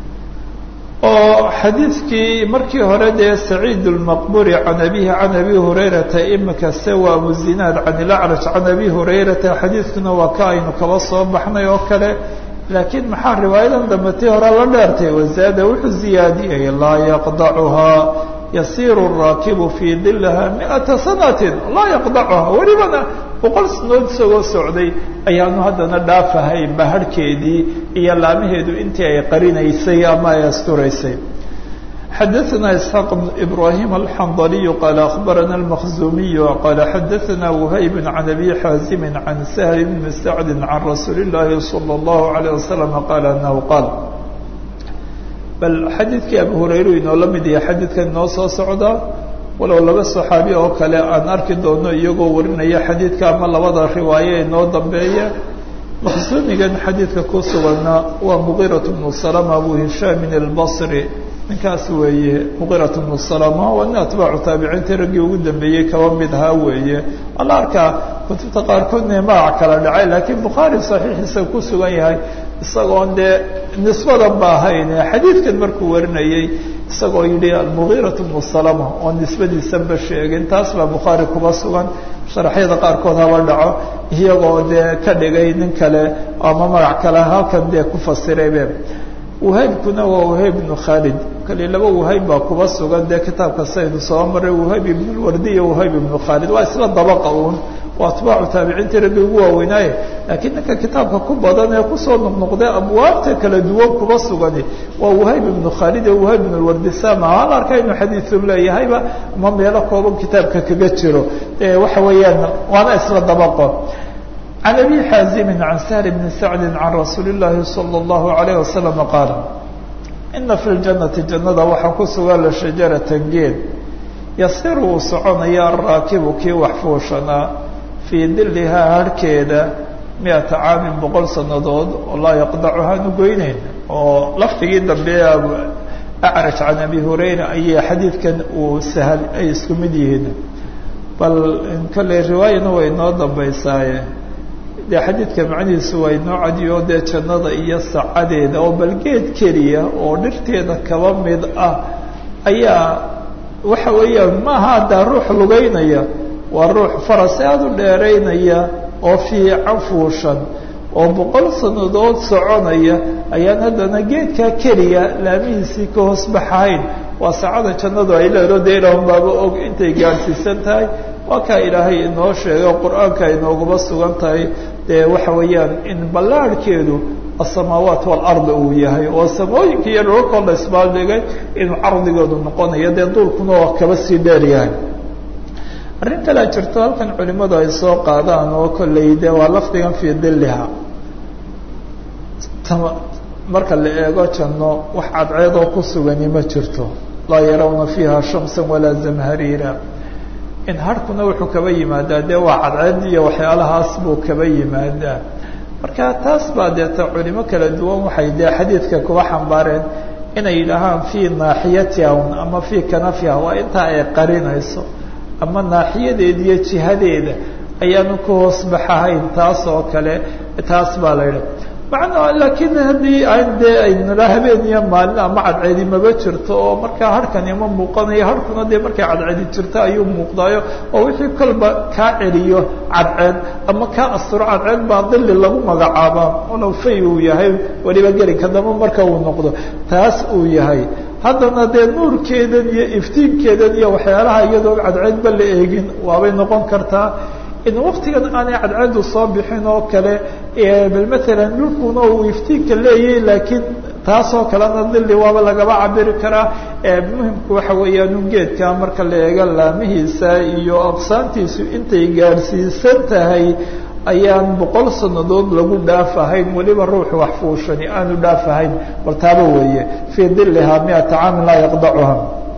oo xadiidkii markii hore dee saciid الmaqburi can abihi can abi hurayrata imika se waa abu zinaad can الأcrج can abi hurayrata xadiidkuna waa ka aynu kaba soo baxnay oo kale laakiin maxaa riwaayadan dambe tii hore la dheertay wazaada wuxuu ziyaadiyey laa yaqdacuhaa yasiiru الraakibu fii dilaha miئata sanatin laa yaqdacuhaa welibana boqol sanood isagoo socday ayaanu haddana dhaafahay bahadhkeedii iyo laamaheedu intii ay qarinaysay ama ay asturaysay xadaثna isxaaq بn ibrahim alxandaliyu qaala akhbarana اlmakhzumiyu qaala xadaثna whayb can abi xaazimi can sahl bni sacdi can rasuuli اllahi salى اllahu عalيه wasalam qaala anahu qaal bal xadiidkii abu hurayru inoo la mid yahay xadiidkan inoo soo socdaa walow laba saxaabi oo kale aan arki doono iyagoo warinaya xadiidka ama labada riwaayo ee noo dambeeya maqsuumigan xadiidka ku suganna waa muqiirat bnu salama abu hishaamin albasri ninkaas weeye muqiirat bnu salama waa nin atbaacu taabiciintii raggii ugu dambeeyey kaba mid ahaa weeye ala arkaa kutubta qaarkoodna magac kala dhacay laakiin bukhaari saxiixiisa ku sugan yahay isagoon dee nisbadan ba ahayn xadiidkan markuu warinayey isagoo yidhi almugiirat bnu salama oo nisbadiisanba sheegin taas baa bukhaari kuba sugan sharaxyada qaarkood haba dhaco iyagoo dee ka dhigay nin kale ama magac kale halkan dee ku fasiraybe wahaybkuna waa wahayb ibnu khaalid kali laba wahayb baa kuba sugan dee kitaabka saynu soo maray wahayb ibnulwardi iyo wahayb ibnu khaalid waa isla dabaqa uun waa atbaacu taabiciintii raggi ugu waaweynaaye laakiin ninka kitaabka ku badan ee kusoo noqnoqday abwaabta kala duwan kuba sugani waa wahayb ibnu khaalid iyo wahayb ibn lwardi sama hal arka inuu xadiisu leeyahayba ama meelo kooban kitaabka kaga jiro waxa weeyaan waana isla dabaqo can abi xaazimi can sahl bni sacdi can rasuuli llaahi salى اllahu alayh wasalam qaala ina fi ljanati jannada waxaa ku sugan la shajaratan geed yasiru uu soconaya araakibu kii wax fuushanaa fii dilihaa harhkeeda mi-ata caamin boqol sannadood oo laa yaqdacu haanu goyneyn oo lafdigii dambe acraj can abi hurayra ayay xadiidkan uu sahal ay isku mid yihiin bal kolley riwaayana way inoo dambaysaaye dee xadiidka macnihiisu waa inoo cadiyo dee jannada iyo sacadeeda oo bal geed keliya oo dhirteeda kaba mid ah ayaa waxa weeyaan maaha haddaa ruux lugeynaya waa ruux faras aada u dheeraynaya oo fiican fuushan oo boqol sannadood soconaya ayaan haddana geedkaa keliya laamihiisii ka hoos baxahayn waa saacada jannadu ay leedo dee ilaahun baaba og intay gaadhsiisan tahay waa kaa ilaahay inoo sheegay qur-aanka inooguma sugan tahay dee waxa weeyaan in ballaarhkeedu asamaawaat waalarda uu yahay oo samooyinka iyo dhulkoo la isbaaldhigay inuu cardigoodu noqonayo dee duulkuna oo kaba sii dheer yahay arrin kalea jirto halkan culimmadu ay soo qaadaan oo kolley de waa lafdigan fii diliha marka la eego janno wax cadceedoo ku sugani ma jirto laa yarawna fiiha shamsa walaa zamhariira in harhkuna wuxuu kaba yimaadaa dee waa cadceed iyo waxyaalahaas buu kaba yimaadaa marka taas baa deeta culimo kala duwan waxay dee xadiidka kuba xambaareen inay yidhaahaan fii naaxiyatiha ama fii kanafiha waa intaa ay qarinayso ama naaxiyadeeda iyo jihadeeda ayaanu ka hoos baxahayn taas oo kale taas baa la yidhi macnaa laakiin haddii aan dee aynala habeen iyo maalin ama cadceedi maba jirto oo markaa harhkani ma muuqanayo harhkuna dee markay cadceedi jirto ayuu muuqdaayo oo wixii kolba kaa celiyo cadceed ama kaa asturo cadceed baa dili lagu magacaabaa walow fay uu yahay weliba gelinka damba marka uu noqdo taas uu yahay haddana dee nuurkeedan iyo iftiinkeedan iyo waxyaalaha iyadoo cadceedba la eegin waabay noqon kartaa in waktigan aanay cadceedu soo bixin oo kale bal matalan dhulkuna uu iftiinka leeyahay laakiin taasoo kalena dili waaba lagaba cabiri karaa muhimku waxa weeyaan un geedka marka la eego laamihiisa iyo aqsaantiisu intay gaadhsiisan tahay ayaan boqol sannadood lagu dhaafahayn weliba ruuxu wax fuushani aanu dhaafahayn bal taaba weeye fii dilihaa miata caamin laa yaqdacuha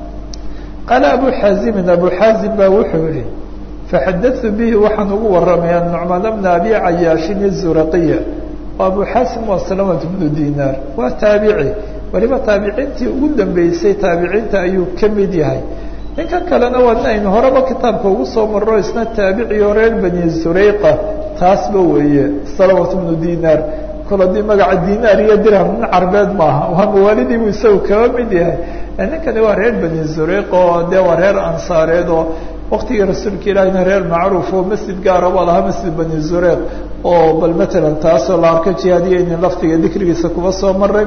qaala abu xaazimin abu xaazim baa wuxuu yihi faxadatu bihi waxaan ugu waramaya nucmaan bna abi cayaashin izuraqiya oo abu xaasim waa salamat bnu dinaar waa taabici weliba taabiciintii ugu dambeysay taabiciinta ayuu ka mid yahay ninkan kalena waa nin aynu horeba kitaabka ugu soo marro isna taabiciyo reer bani zurayqa taasba weeye salamat bnu dinaar kol haddii magaca dinaar iyo dirham nin carbeed maaha waa mawaalidiibu isagu kaba mid yahay ninkani waa reer bani zurayq oo dee waa reer ansaareed oo waktigii rasuulka ilaahina reer macruuf oo masjid gaara baa lahaa masjid bani zureyq oo bal matalan taasoo la arko jihaadiyeyni laftiga dikrigiisa kuba soo maray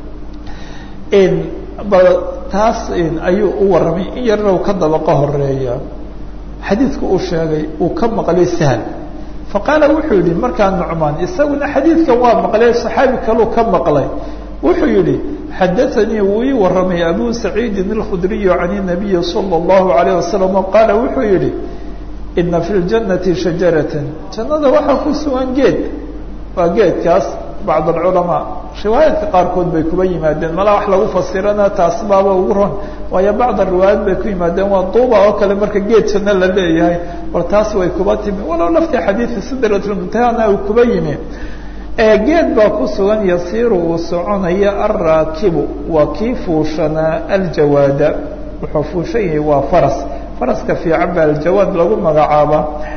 bal taas ayuu u warramay in yarna uu ka dabaqa horeeya xadiidku uu sheegay uu ka maqlay sahl faqaala wuxuu yihi markaa nucmaan isaguna xadiidkan waa maqlay saxaabi kaluu ka maqlay wuxuu yihi xadaanii wuu ii waramay abu saciidin اlkhudriyu can الnabiyi salى اllahu alayه wasalam qaala wuxuu yihi ina fi ljanati shajaratan jannada waxaa ku sugan geed waa geedkaas bacd alculamaa riwaayaadka qaarkood bay kuba yimaadeen malaa wax lagu fasirana taas baaba ugu ron waayo bacda riwaayaad bay ku yimaadeen waa duuba oo kale marka geedkana la leeyahay war taas way kuba timi walow laftii xadiidka sidratlmuntahana uu kuba yimi geed baa ku sugan yasiiru uu soconaya alraakibu waa kii fuushanaa aljawaada wuxuu fuushan yahay waa faras faraska fiican baa aljawaad lagu magacaaba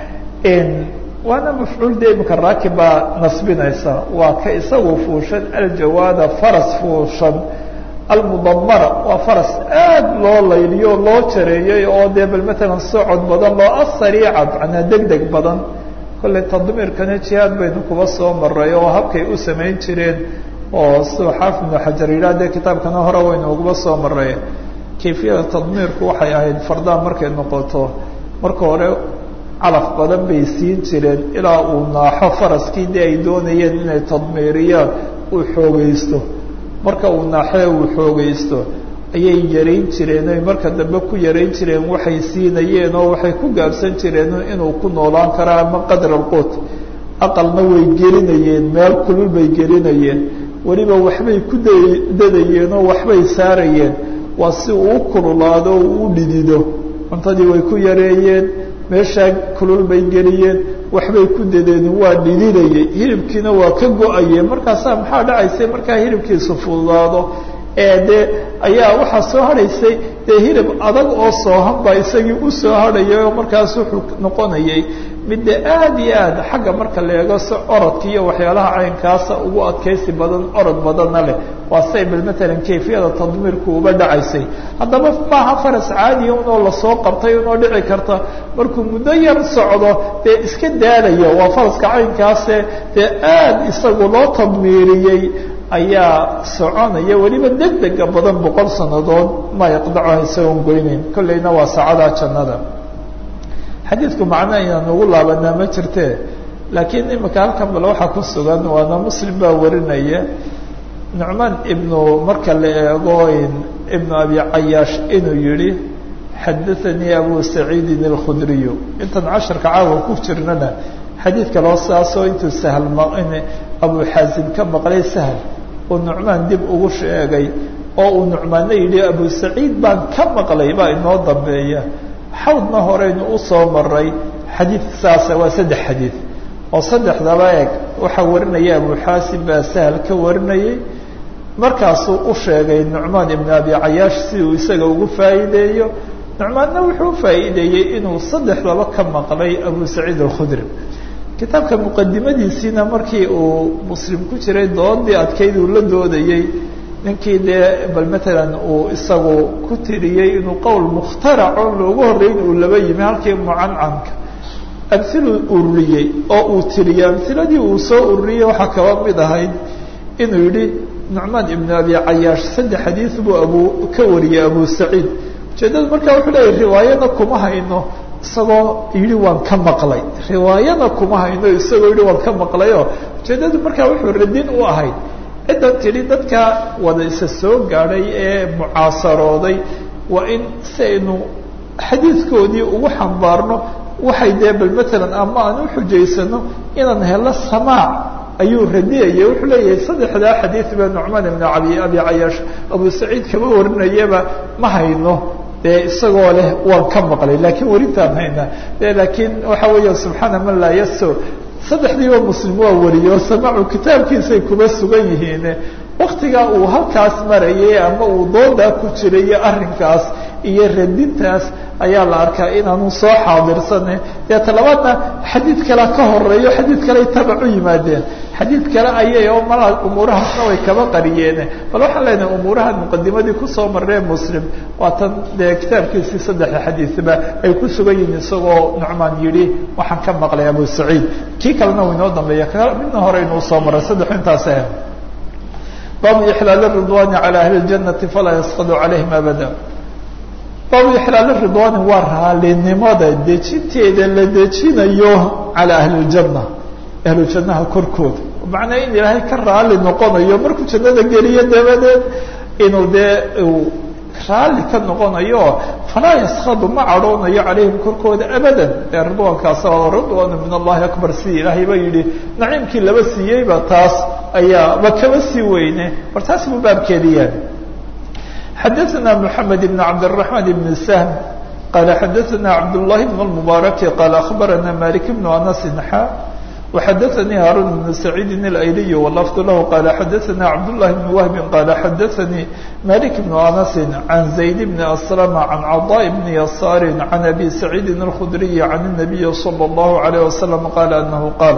waana mafcuul de imika raakib baa nasbinaysa waa ka isagu fuushan aljawaada faras fuushan almudamara waa faras aad loo layliyo loo jareeyey oo dee bal matalan socod badan loo asariica macnaa deg deg badan kolley tadmiirkana jihaad baynu kuba soo maray oo habkay u samayn jireen oo siduu xaafid ibnu xajar yidhah dee kitaabkana hore waynu uguba soo maray kayfiyada tadmiirku waxay ahayd fardaa markay noqoto marka hore calaf badan bay siin jireen ilaa uu naaxo faraskii dee ay doonayeen inay tadmiiriyaan uu xoogaysto marka uu naaxee uu xoogaysto ayay yarayn jireen oy marka dambe ku yarayn jireen waxay siinayeen oo waxay ku gaabsan jireen inuu ku noolaan karo ama qadr alquut aqalna way gelinayeen meel kulul bay gelinayeen weliba waxbay ku dadayeen oo waxbay saarayeen waa si uu u kululaado o u dhidido cuntadii way ku yareeyeen meeshaa kulul bay geliyeen waxbay ku dadeen waa dhididayay hilibkiina waa ka go-ayeen markaasaa maxaa dhacaysay markaa hilibkiisu fududaado ee dee ayaa waxaa soo hadhaysay dee hilib adag oo soohan baa isagii u soo hadhayay oo markaas wuxuu noqonayay midde aad iyo aad xagga marka la eego si orodka iyo waxyaalaha caynkaasa ugu adkaysi badan orod badanna leh waa say bal matalan kayfiyada tadmiirku uba dhacaysay haddaba maaha faras caadiya unoo lasoo qabtay unoo dhici karta markuu muddo yar socdo dee iska daalaya waa faraska caynkaase dee aad isagu loo tadmiiriyey ayaa soconaya weliba deg dega badan boqol sannadood ma yaqdacuha isagoon goyneyn kolleyna waa saacadaa jannada xadiidku macno inaan ugu laabanaa ma jirte laakiin imika halkan bal waxaa ku sugan waana muslim baa warinaya nucmaan ibnu marka la eego ibnu abi cayaash inuu yihi xadaanii abu saciidin alkhudriyu intaan casharka caawa ku jirnana xadiid kaloo saasoo intuu sahl abu xaasim ka maqlay sahl uu nucmaan dib ugu sheegay oo uu nucmaanna yidhi abu saciid baan ka maqlay baa inoo dambeeya xawdna horeynu usoo maray xadiid saasa waa saddex xadiid oo saddexdaba eeg waxaa warinaya abu xaasim baa sahl ka warinayay markaasuu u sheegay nucmaan ibnu abi cayaash si uu isaga ugu faa'iideeyo nucmaanna wuxuu faa'iideeyey inuu saddexdaba ka maqlay abu saciid alkhudri kitaabka muqadimadiisiina markii uu muslim ku jiray doodii adkayd uu la doodayey ninkii dee bal matalan uu isagu ku tiriyey inuu qowl mukhtaraco loogu horreyn uu laba yimi halkii mucancanka amhiluu ururiyey oo uu tiriyey amhiladii uu soo ururiyey waxaa kaba mid ahayd inuu yidhi nucmaan ibnu abi cayaash saddex xadiid buu abu ka wariyey abu saciid ujeeddadu markaa wuxuu leeyahy riwaayana kuma hayno isagoo yidhi waan ka maqlay riwaayana kuma hayno isagoo yidhi waan ka maqlayoo ujeeddadu markaa wuxuu radin u ahayd ciddan tidhi dadka wada isa soo gaadhay ee mucaasarooday waa in si aynu xadiidkoodii ugu xambaarno waxay dee bal matalan ama aan u xujaysano inaan helo samaac ayuu radiyaya wuxuu leeyahay saddexdaa xadiid baa nucmaan ibn abi abi cayaash abu saciid kama warinayaba ma hayno dee isagoo leh waan ka maqlay laakiin werintaan haynaa de laakiin waxa weeya subxaana man laa yaso saddexdiiba muslim waa wariyo samaacu kitaabkiisay kuba sugan yihiin waktigaa uu halkaas marayay ama uu doodaa ku jiray iyo arrinkaas iyo radintaas ayaa la arkaa inaanu soo xaadirsane dee talabaadna xadiid kale ka horeeyo xadiid kaley tabac u yimaadeen xadiid kale ayay oo malaa umuurahaasna way kaba qariyeen bal waxaan leenahay umuurahan muqadimadii kusoo maree muslim waa tan dee kitaabkiisii saddexda xadiidba ay ku sugan yihiin isagoo nucmaan yidhi waxaan ka maqlay abu saciid kii kalena uu inoo dambeeya midna hore inuu soo maray saddexu intaas ah baabu ixlaal ridwani calى ahli اjanati falaa yasqadu calayhim abada baabu ixlaal ridwani waa raalinimada dejinteeda la dejinayo calى ahli اljana ahlu jannaha korkooda macnaa in ilaahay ka raali noqonayo markuu jannada geliyo dabadeed inuu dee raalli ka noqonayo falaa yaskadu ma cadhoonayo calayhim korkooda abadan dee ridwaankaasa ridwaanu min allahi akbar sidii ilaahay ba yidhi naciimkii laba siiyeyba taas ayaa ba kaba sii weyne war taas buu baabkeedi yahay xadaثna mحamed بn cabdالرaحman بn سhm qala xadaثna cabdالlahi بn الmubaaرaki qala aخbarana malik بn anas xa وxadaثnii haarun بn سacيidi الأyliy wlfd lah qala xadaثna cabdالlahi بn whbi qala xadaثanii malik بn anas عan زayd bn aslm عan caضاء bn yasaar عan abi سacيidi الkhdriي عan النabiyi slى الlah عalيه وasلم qala anahu qaal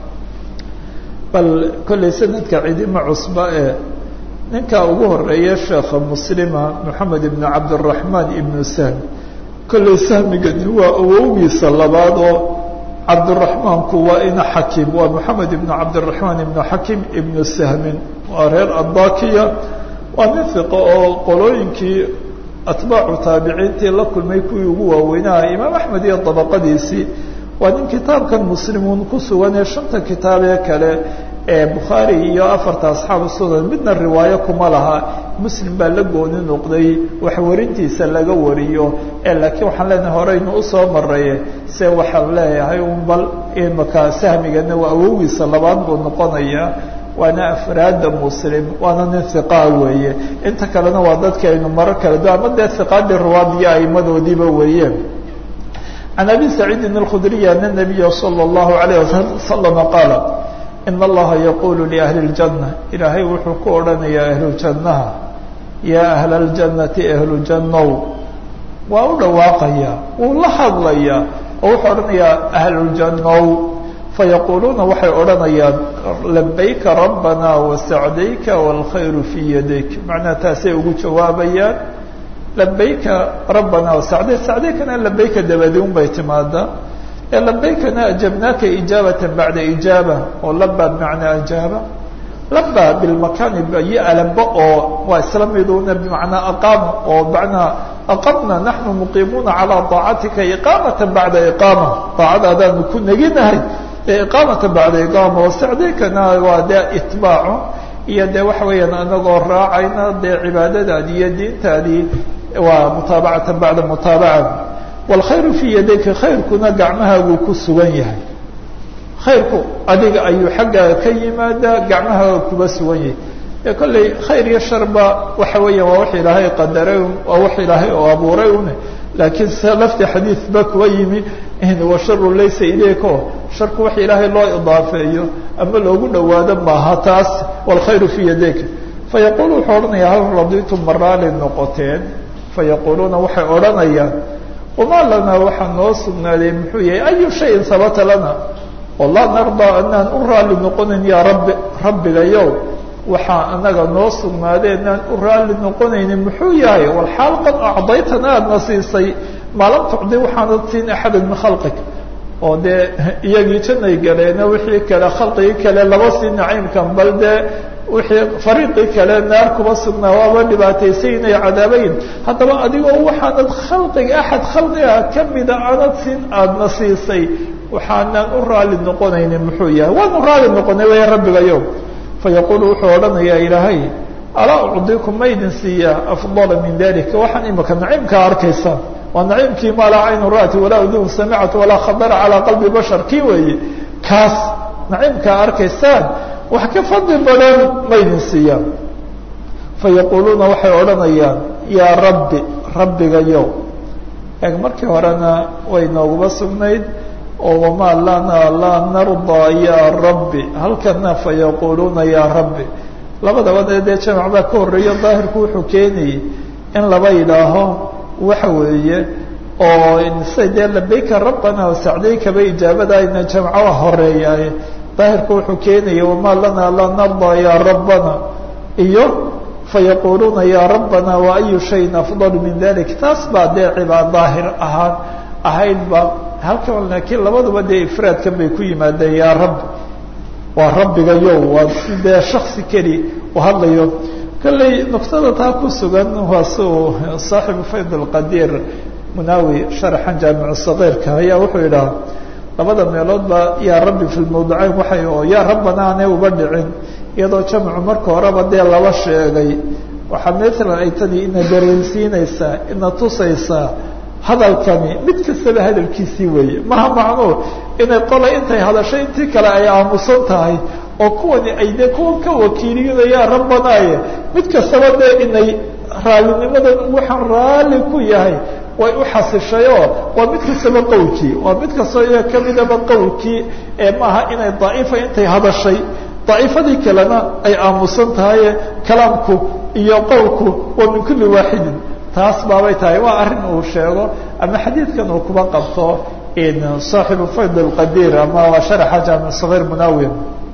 bal kollay sanadka cidima cusba ee ninka ugu horeeya sheekha muslima moxamed ibn cabdiraxmaan ibnu sahm kollay sahmigani waa awowgiisa labaad oo cabdiraxmaanku waa ina xakim waa moxamed ibnu cabdiraxmaan ibnu xakim ibnu sahmin waa reer andakiya waa nin fiqo oo qolooyinkii atbaacu taabiciintii la kulmay kuwii ugu waaweynaha imaam axmed iyo dabaqadiisii waa nin kitaabkan muslimuun ku sugan ee shanta kitaab ee kale ee bukhaari iyo afarta asxaabu sunan midna riwaayo kuma laha muslim baa la gooni noqday wax warintiisa laga wariyo ee laakiin waxaan leenahay horeynu usoo maraye se waxaan leeyahay un bal imaka sahmigana waa awowgiisa labaad buu noqonayaa waana afraada muslim waana nin hiqaa weeye inta kalena waa dadki aynu maro kala du ama dee hiqaadii riwaadiyo aimadoodiiba weeye can abi saciidin اlkhudriy ana nabiya salى اllahu alayh wasalama qaala in allaha yaqulu liahli اljanna ilaahay wuxuu ku odhanayaa ahlujannaha yaa ahla اljannati ahlu jannow waa u dhawaaqaya wuu la hadlayaa oo wuxuu odhanayaa ahlujannow fayaquluuna waxay odhanayaan labayka rabbana wasacdayka wاlkhayru fii yadayk macnaha taasay ugu jawaabayaan labayka rabbana wasacday sacdaykana labayka dabadi un bay timaadaa ee labaykana ajabnaaka ijaabata bacda ijaaba oo laba bimacnaa ajaaba laba bilmakaani iyo alaba oo waa isla miduna bimacnaa aqaama oo macnaa aqamna naxnu muqiimuuna calaa daacatika iqaamata bacda iqaama daacadaadaanu ku neginahay ee iqaamata bacda iqaama oo sacdaykana waa dee itbaacu iyo dee waxa weeyaan anagoo raacayna dee cibaadadaadii iyo diintaadii waa mutaabacata bacda mutaabaca wاlkhayru fii yadayka khayrkuna gacmahaaguu ku sugan yahay khayrku adiga ayuu xaggaaga ka yimaadaa gacmahaaga kuba sugan yahay ee kolley khayr iyo sharba waxa weeyaan waa wax ilaahay qadaray waa wax ilaahay oo abuuray une laakiin se lafti xadiid ba kuwa yimi washaru laysa ilayka o sharku wax ilaahay loo idaafeeyo ama loogu dhawaado maaha taas wاlkhayru fii yadayka fayaqulu wuxuu odhanayaa hal raditum maraali noqoteen fayaquluuna waxay odhanayaan wamaa lanaa waxaa noo sugnaaday muxuu yahay ayu shayin sabata lana oo laa nardaa anaan u raalli noqonayn yaa rabbi rabbigayow waxaa anaga noo sugnaaday anaan u raalli noqonaynin muxuu yahay walxaal qad acdaytana aadna siisay maa lam tucdi waxaanad siin axada min khalqig oo dee iyagii janay galeena wixii kale khalqigii kale laba sii naciimkan bal dee wixii fariiqii kale naar kuma sugnaa waaba dhibaataysaynay cadaabayn haddaba adigoo waxaanad khalqiga axad khalqiga kamida aanad siin aadna siisay waxaanaan u raalli noqonaynin muxuu yahay waanu raalli noqonay way rabbigayo fayaqulu wuxuu odhanayaa ilaahay alaa ucdikum ma idin siiyaa afdala min dalika waxaan imika naciimkaa arkaysaa waa naciimkii maa laa caynu ra'ti walaa udun samicat walaa khadara calaa qalbi bashar kii weeye kaas naciimkaa arkaysaan wax ka fadli badan ma idin siiyaan fayaquluuna waxay odhanayaan yaa rabbi rabbigayow eeg markii horena way nooguba sugnayd oo wamaa lanaa laa nardaa yaa rabbi halkana fayaquluuna yaa rabbi labadaba dee jamac baa ka horreeyo daahirku wuxuu keenayay in laba yidhaaho waxa weeye oo say dee labayka rabbana sacdaykaba ijaabadaayna jamco horeeyaaye daahirku wuxuu keenaya wamaa lanaa laa nardaa yaa rabbana iyo fayaquluuna yaa rabbana wa ayu shayin afdal min dalik taas baa dee cibaad daahir ahaan ahaydba halkan laakiin labaduba dee ifraadkan bay ku yimaadeen yaa rabbi waa rabbigayow waa si dee shaksi keli u hadlayo kolley nuktada taa ku sugan waa si uu saaxibu fayd alqadiir munaawi sharaxan jaamicu sagiirka ayaa wuxuu yidhaha labada meeloodba yaa rabbi fi lmawdicayn waxay oo yaa rabbana aanay uba dhicin iyadoo jamcu marka horeba dee laba sheegay waxaa maalan ay tani ina dareensiinaysaa ina tusaysaa hadalkani mid kastaba hadalkiisii weeye maha macnuu inay qola intay hadashay intii kale ay aamusan tahay oo kuwani ay dee kuwa ka wakiiliyadayaan rabbanaaye mid kastaba dee inay raalinimadan waxaan raalli ku yahay way u xasishayoo waa mid kastaba qowlkii waa mid kastoo iyaga kamidaba qowlkii ee maaha inay daa'ifa intay hadashay daa'ifadii kalena ay aamusan tahaye kalaamku iyo qowlku waa min kulli waaxidin taas baabay tahay waa arrin uu sheego ama xadiidkan uu kuba qabto saaxibu fayd alqadiir ama sharaxa jaamic sagiir munawir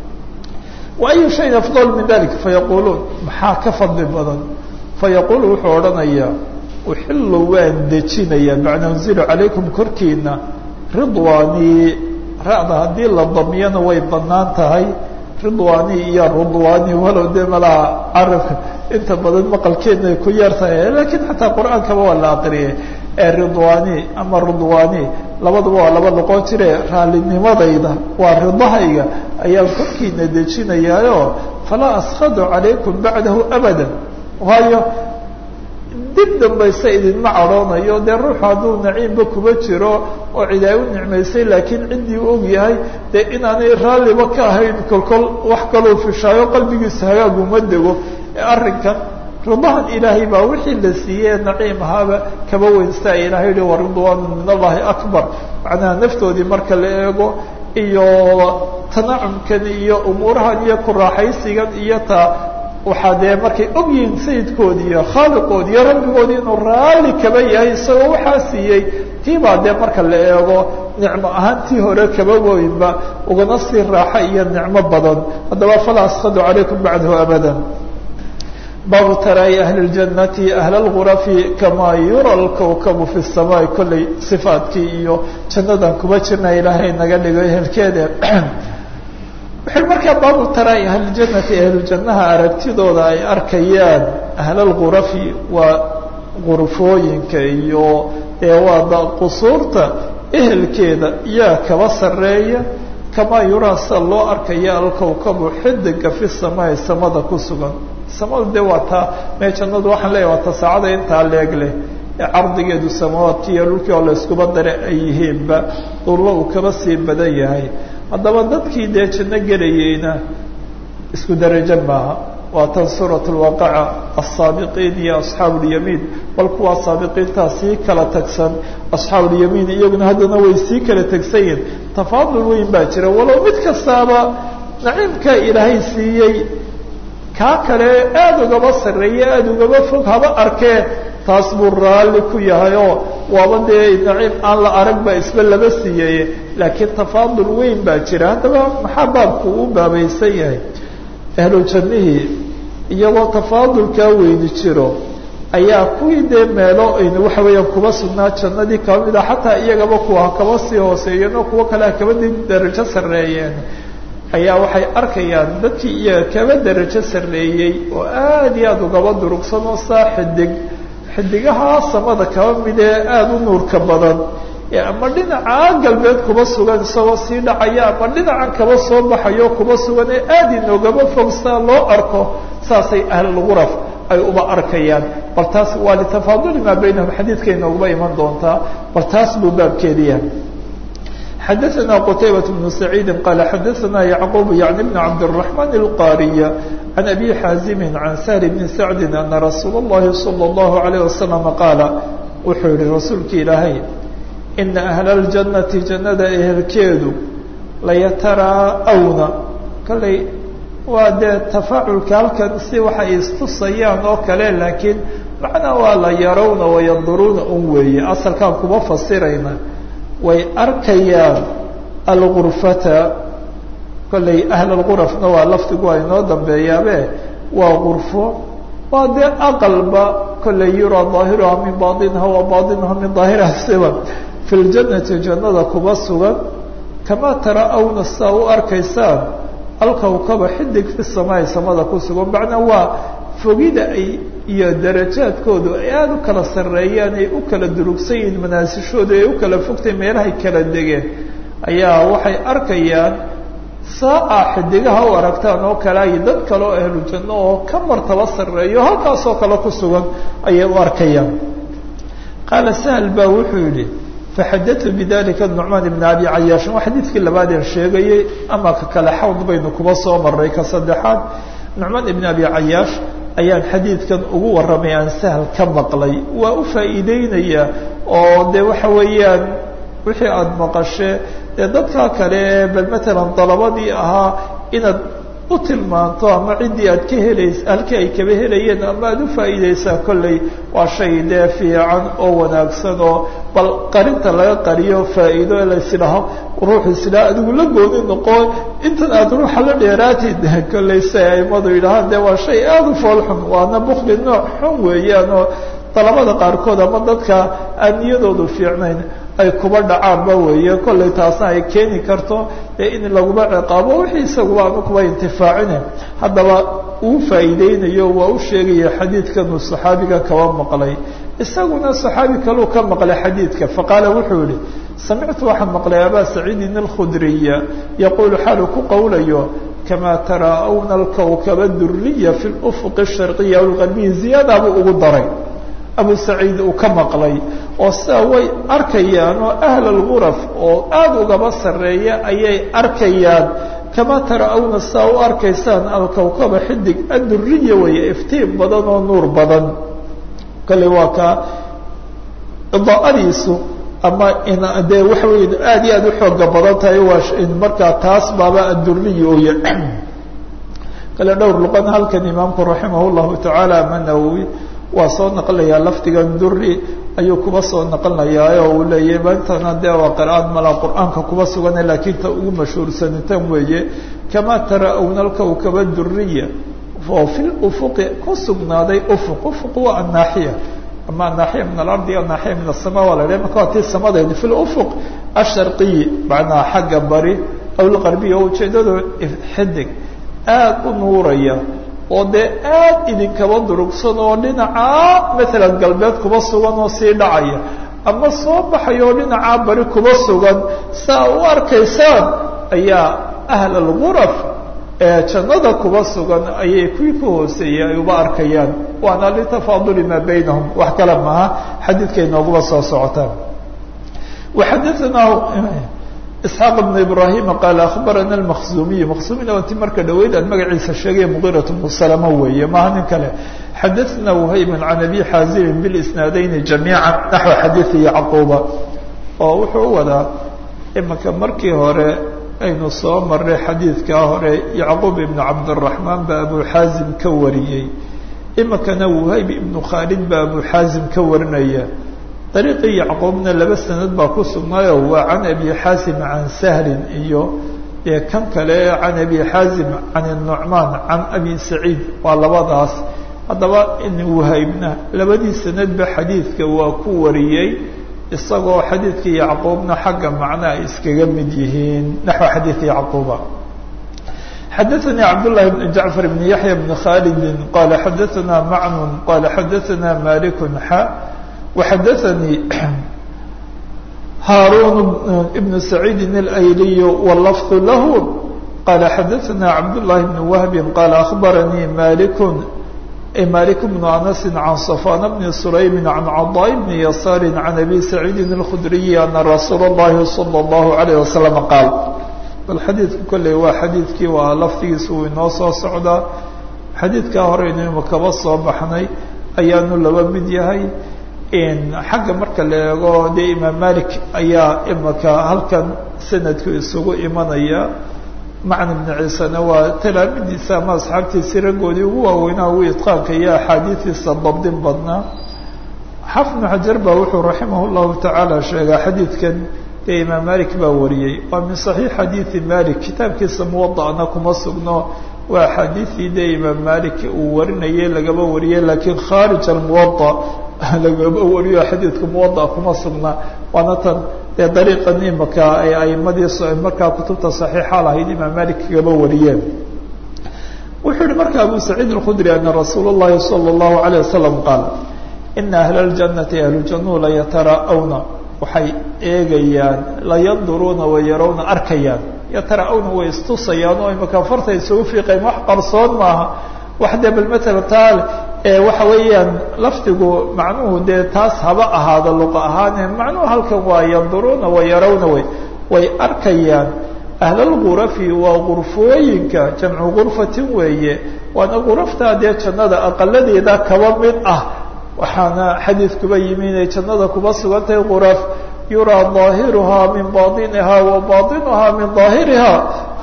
wa ayu shayin afdal min dalik fayaquluun maxaa ka fadli badan fayaqulu wuxuu odhanayaa uxilu waan dejinayaa macna unzilu calaykum korkiina ridwaanii ra'da haddii la damiyana way banaan tahay ridwaani iyo rudwaani walow dee malaha carabka inta badan maqalkeedna ay ku yar tahay lakiin xataa qur-aankaba waa la aqriyay ee ridwaani ama rudwaani labaduba waa laba noqon jire raalinimadayda waa ridahayga ayaan korkiina dejinayaayo falaa askhadu calaykum bacdahu abada waayo dib dambayse idinma cadhoonayo dee ruuxu hadduu naciimba kuba jiro oo cid ay u nicmaysay laakiin ciddii u og yahay dee inaanay raalliba ka ahayn kolkol wax kaluu fishaayo qalbigiisa hagaaguma dego ee arrinkan ridahan ilaahay baa wixii la siiyey naciim ahaaba kaba weynsta ilahay yihi waridwaanu min allahi akbar macnaha naftoodii marka la eego iyo tanacumkan iyo umuurahan iyo ku raaxaysigan iyo taa waxaa dee markay og yihiin sayidkoodi iyo khaaliqoodi iyo rabbigoodi inuu raalli kaba yahay isagoo waxaa siiyey tii baa dee marka la eego nicmo ahaan tii hore kaba weynba ugana sii raaxa iyo nicmo badan haddaba falaa askhadu calaykum bacdahu abada baabu taraayi ahli اljanati ahla اlgurafi kamaa yura lkawkabu fi الsamaai kollay sifaadkii iyo jannadan kuba jirna ilaahay naga dhigo ehelkeeda waxay markaa baabu taraayi ahlijanati ahlujannaha aragtidooda ay arkayaan ahla lgurafi waa gurfooyinka iyo ee waa qusuurta ehelkeeda yaa kaba sarreeya kamaa yuraa sida loo arkaya alkawkabu xidiga fi samaai samada ku sugan samada dee waa taa mee jannadu waxaan leeyahy waa ta saacada intaa leeg leh ee cardigeedu samawaadkii iyo dhulkii oo la iskuba dare ay yihiinba dhulba uu kaba sii badan yahay haddaba dadkii dee janno gelayeyna isku darajo maaha waa tan suurat lwaqaca asaabiqiin iyo asxaabu اlyamiin bal kuwaa saabiqiintaa sii kala tagsan asxaabu اlyamiin iyaguna haddana way sii kala tegsan yihin tafaadul weyn baa jira walow mid kastaaba naciimkaa ilaahay siiyey kaa kale aada ugaba sarreeye aada ugaba fog haba arkee taas buu raalli ku yahay oo waaba dee naciim aan la arag baa isba laba siiyey laakiin tafaadul weyn baa jira haddaba maxaa baabku u baabaysan yahay ahlu jannihii iyagoo tafaadulkaa weyni jiro ayaa kuwii dee meelo aynu waxa weeyaan kuba sugnaa jannadii kaba mid ah xataa iyagaba kuwa kaba sii hooseeyeen oo kuwo kale kaba di darajo sarreeyeen ayaa waxay arkayaan dadkii iyaga kaba darajo sarreeyey oo aada iyo aada ugaba durugsan oo saa xidig xidigaha samada kaba mid ee aada u nuurka badan ee ama dhinaca galbeed kuba sugan isagoo sii dhacaya ama dhinacan kaba soo baxayo kuba sugan ee aada inoogaba fog saa loo arko saasay ahlulguraf ay uba arkayaan bal taas waa litafaaduli maa baynahum xadiidka inoogaba iman doontaa bal taas buu baabkeediya xadaثna qtaybaة بن سacيidi qal xadaثna yعqub yعni بn cabdالرaحman الqاriya عan abi xaazimi عan sahl bni sacdi ana rasuul الlahi salى الlahu عalيه wasalam qaala wuxuu yihi rasuulki ilaahay ina أhla الjanati jannada ehelkeedu layataraa'wna kallay waa dee tafaaculka halkan si waxay istusayaan oo kale laakiin macnaa waa la yarawna wayanduruuna un weeye asalkaan kuma fasirayna way arkayaan algurfata kollay ahl algurafna waa lafdigu waa inoo dambeeyaabe waa gurfo waa dee aqalba kollay yuraa daahiruha min baطiniha wa baطinuha min daahiriha siba fi ljanati jannada kuba sugan kamaa tara-awna sidaa u arkaysaan alkawkaba xidig fi samaai samada ku sugan macnaa waa fogida ay iyo darajaadkoodu ay aada u kala sarreeyaan ay u kala durugsan yihiin manaasishoodu ay u kala fogtay meelahay kala degeen ayaa waxay arkayaan saa-a xidigaha u aragtaan oo kale ay dad kale oo ahlu janno oo ka martaba sarreeyo halkaasoo kale ku sugan ayay u arkayaan qaala sahal baa wuxuu yidhi faxadatu bidalika nucmaan ibna abi cayaashin waa xadiidkii labaadeen sheegayey ama ka kale xawd baynu kuba soo maray ka saddexaad nucmaan ibna abi cayaash ayaan xadiidkan ugu warramay aan sahal ka maqlay waa u faa'iideynaya oo dee waxa weeyaan wixii aada maqashee dee dadkaa kale ee bal matalan dalabadii ahaa inaad u tilmaanto ama ciddii aad ka helays halkii ay kaba helayeen ama aada u faa'iideysaa kolley waa shay dee fiican oo wanaagsan oo bal qarinta laga qariyo faa'iido laysidhaho ruuxu isidhaha adigu la gooni noqo intan aada ruuxa la dheeraatid kolley si ay aimadu yidhahaan dee waa shay aada u foolxun waana bukli nooc xun weeyaan oo dalabada qaarkood ama dadka aan niyadoodu fiicnayn ay kuba dhacaanba weeye kollay taasna ay keeni karto ee in laguma ciqaabo wixii isaguba aanu kuba intifaacine haddaba uu faa'iideynayo waa u sheegaya xadiidkanuu saxaabiga kaba maqlay isaguna saxaabi kaluu ka maqlay xadiidka faqaala wuxuu yihi samictu waxaan maqlay abaa saciidin alkhudriya yaquulu xaalu ku qowlayo kamaa taraa'awna alkawkaba duriya fi lufuqi sharqiya aw lgarbiyi ziyaadaabuu ugu daray abu saciid uu ka maqlay oo sidaa way arkayaan oo ahl alguraf oo aada ugaba sarreeya ayay arkayaan kamaa tara-awna sidaa u arkaysaan alkawkaba xidig adduriya weeye iftiin badan oo nuur badan kale waa kaa idaa'adiisu ama dee waxa wey aada iyo aada u xooga badan tahay waa markaa taas baaba adduriya oya kale dhowr luqan halkan imaamku raximah llahu tacaala ama nawowi waa soo naqlayaa lafdigan duri ayuu kuba soo naqlinayaa oo uu leeyahy maantana dee waa qira'aad mala qur-aanka kuba sugane laakiin ta ugu mashhuursanitan weeye kamaa tara-awna alkawkaba duriya oo fi lufuqi ku sugnaaday ufuq ufuq waa annaaxiya ama annaaxiya min alardi annaaxiya min asama waa la dhahay marka waa tii samadeedi fi lufuq asharqiyi macnaha xagga bari aw lqarbiya oo ujeedadu xidig aada u nuuraya oo dee aad idinkaba durugsan oo dhinacaa maalan galbeed kuba sugan oo sii dhacaya ama soo baxaya oo dhinacaa bari kuba sugan saa u arkaysaan ayaa ahl alguraf ee jannada kuba sugan ayay kuwii ka hooseeyey ay uba arkayaan waana litafaaduli maa baynahum wax kale maaha xadiidkay nooguba soo socotaan waxadaanaa isxaaq bn ibrahima qaala akhbarana almakzumiy makzumina waa ti marka dhaweyd aan magaciisa sheegay mugirat bnu salama weeye maaha nin kale xadaثna whayba can abi xaazimin bilisnaadayni jamiica naxو xadiiثi yacquuba oo wuxuu u wadaa imanka markii hore aynu soo maray xadiidkaa hore yacquub ibnu cabdالraxmaan baa abu xaazim ka wariyey iminkana whayb ibnu khaalid baa abu xaazim ka warinaya dariiqii yacquubna laba sanad baa ku sugnaayo waa can abi xaasim can sahlin iyo dee kan kale can abi xaasim can nucmaan can abi saciid waa labadaas haddaba wahaybna labadii sanadba xadiidka waa ku wariyey isagoo xadiidkii yacquubna xagga macna ay iskaga mid yihiin naxو xadiidi yacquuba xadaثnي cabdاللahi بن jacفar بn yaحya بn khaalidi qala xadaثna macnun qala xadaثna malik xa وxadaثnي hاrون بن سعيid الأyliي واللفظ lah qala xadaثna cabdاللahi بن وهb qala أخbarnي malik malik بن أنس عن صفان بن سليم عن cضاء بن يسار عن أbي سعيid الخdري أن رsuul الlahi صلى الله عليه وسلم qاal bal xadiidku kolley waa xadiidkii waa laftigiisa uu inoo soo socdaa xadiidkaa hore inaynu kaba soo baxnay ayaanu laba mid yahay xagga marka la eego dee imaam malik ayaa imaka halkan sanadku isugu imanaya macna bni ciisena waa talaamidiisa ama asxaabtiisii raggoodii ugu waaweynaa ugu idqaanka iyo axaadiidiisa dabdin badnaa xafid bnu xajar baa wuxuu raximah llahu tacaala sheegaa xadiidkan dee imaam malik baa wariyey waa min saxiix xadiidi malik kitaabkiisa muwada'na kuma sugno waa axaadiidii dee imaam malik uu warinayay lagaba wariyey laakiin khaarij almuwada lagaba wariyo xadiidka muwada kuma sugna waana tan dee dariiqan imaka ay aimadii markaa kutubta saxiixa lahayd imaam malik kagaba wariyeen wuxuu yihi marka abu saciid alkhudri ana rasuul اllahi salى اllahu alayه wasalam qaal ina ahla اljannati ahlujanuu layataraa'awna waxay eegayaan layanduruuna wayarawna arkayaan yatara-awna way istusayaan oo imaka farta isugu fiiqayn wax qarsoon maaha wax dee bal matala taal waxa weeyaan lafdigu macnuhu dee taas haba ahaado luqa ahaane macnuhu halkan waa yanduruuna wa yarawna way way arkayaan ahlalgurafi waa gurfooyinka jamcu gurfatin weeye waana guraftaa dee jannada aqaladeeda kaba mid ah waxaana xadiidkuba yimi inay jannada kuba sugantahay guraf yuraa ظaahiruhaa min baطiniha wa baطinuhaa min ظaahiriha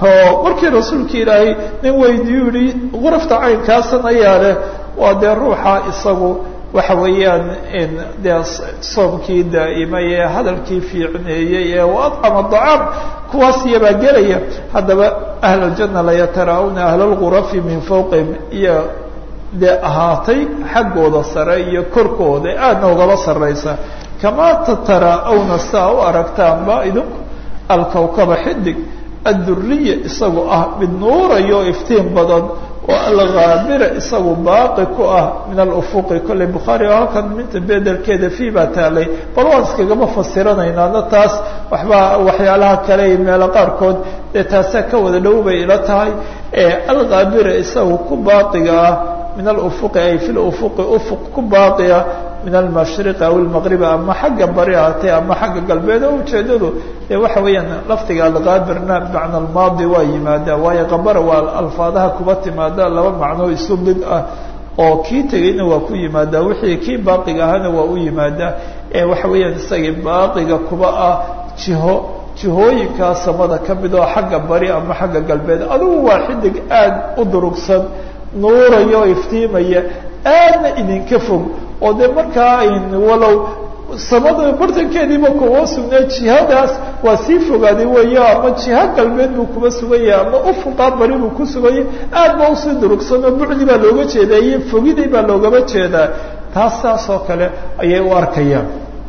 o markii rasuulka ilaahay nin weydiyu yihi gurafta caynkaasan ayaa leh waa dee ruuxa isagu waxa weeyaan dee soomkii daa'imay ee hadalkii fiicneeyey ee waadcama dacaam kuwaas iyabaa gelaya haddaba ahl aljanna layatara-una ahla lgurafi min fawqihim iyo dee ahaatay xaggooda sare iyo korkooda aadna ugaba sarraysa kamaa tatara-awna saa u aragtaanba idinku alkawkaba xidig adduriya isagu ah mid nuurayo iftiin badan oo alghaabira isagu baaqi ku ah min alufuqi kolley bukhaari oo halkan minta bedelkeeda fii baa taalay bal waan iskagama fasiranaynaana taas waxbaa waxyaalaha kale iyo meelo qaarkood dee taasaa ka wada dhow bay ila tahay alghaabira isagu ku baaqiga ah min alufuqi ay fi lufuqi ufuq ku baaqiya min almashriqi aw almaqribi ama xagga bari ahatee ama xagga galbeed oo ujeedadu dee waxa weeyaan lafdiga algaabirna bimacna almaadi waa yimaadaa waayo qabara waa alfaadaha kuba timaada laba macnoo isu mid ah oo kii tegayna waa ku yimaadaa wixii kii baaqiga ahana waa u yimaadaa ee waxa weeyaan isagii baaqiga kuba ah jiho jihooyinkaa samada ka mid oo xagga bari ama xagga galbeed adigu waa xidig aad u durugsan nuuraya oo iftiimaya aadna idinka fog oo dee markaa walow samada bartankeediiba kuwa sugnaa jihadaas waa sii fogaaday weeyo ama jiha galbeed buu kuba suganya ama ufuqaa bari buu ku suganya aad ba usii durugsan oo bucdi baa looga jeedaa iyo fogidii baa loogaba jeedaa taas saas oo kale ayay u arkayaan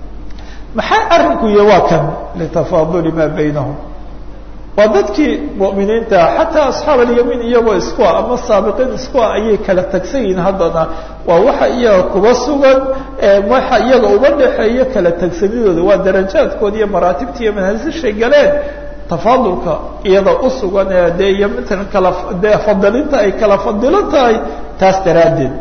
maxaa arrinku iyo waa kan litafaaduli maa baynahum waa dadkii mu'miniinta xataa asxaab alyamiin iyagoo isku ah ama saabiqiin isku ah ayay kala tagsan yihiin haddana waa waxa iyaga kuba sugan waxa iyaga uba dhexeeya kala tagsanidooda waa darajaadkooda iyo maraatibta iyo manhaasishay galeen tafaadulka iyada u sugan ee dee iyo matalan kala dee fadilinta ay kala fadilan tahay taas daraaddeed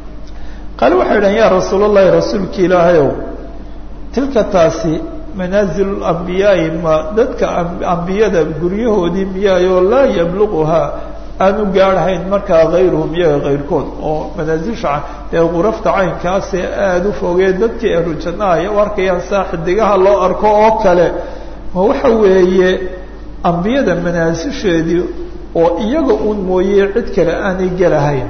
qaale waxay dhahan ya rasuul allahi rasuulki ilaahayow tilka taasi manaazilu lambiyaai ma dadka ambiyada guryahoodii miyaayoo laa yabluquhaa aanu gaadhahayn markaa kayruhum iyaga kayrkood oo manaasisha dee qurafta caynkaasee aada u fogee dadkii ahlu jannaha ay u arkayaan saa xidigaha loo arko oo kale ma waxa weeye ambiyada manaasisheedii oo iyaga un mooye cid kale aanay gelahayn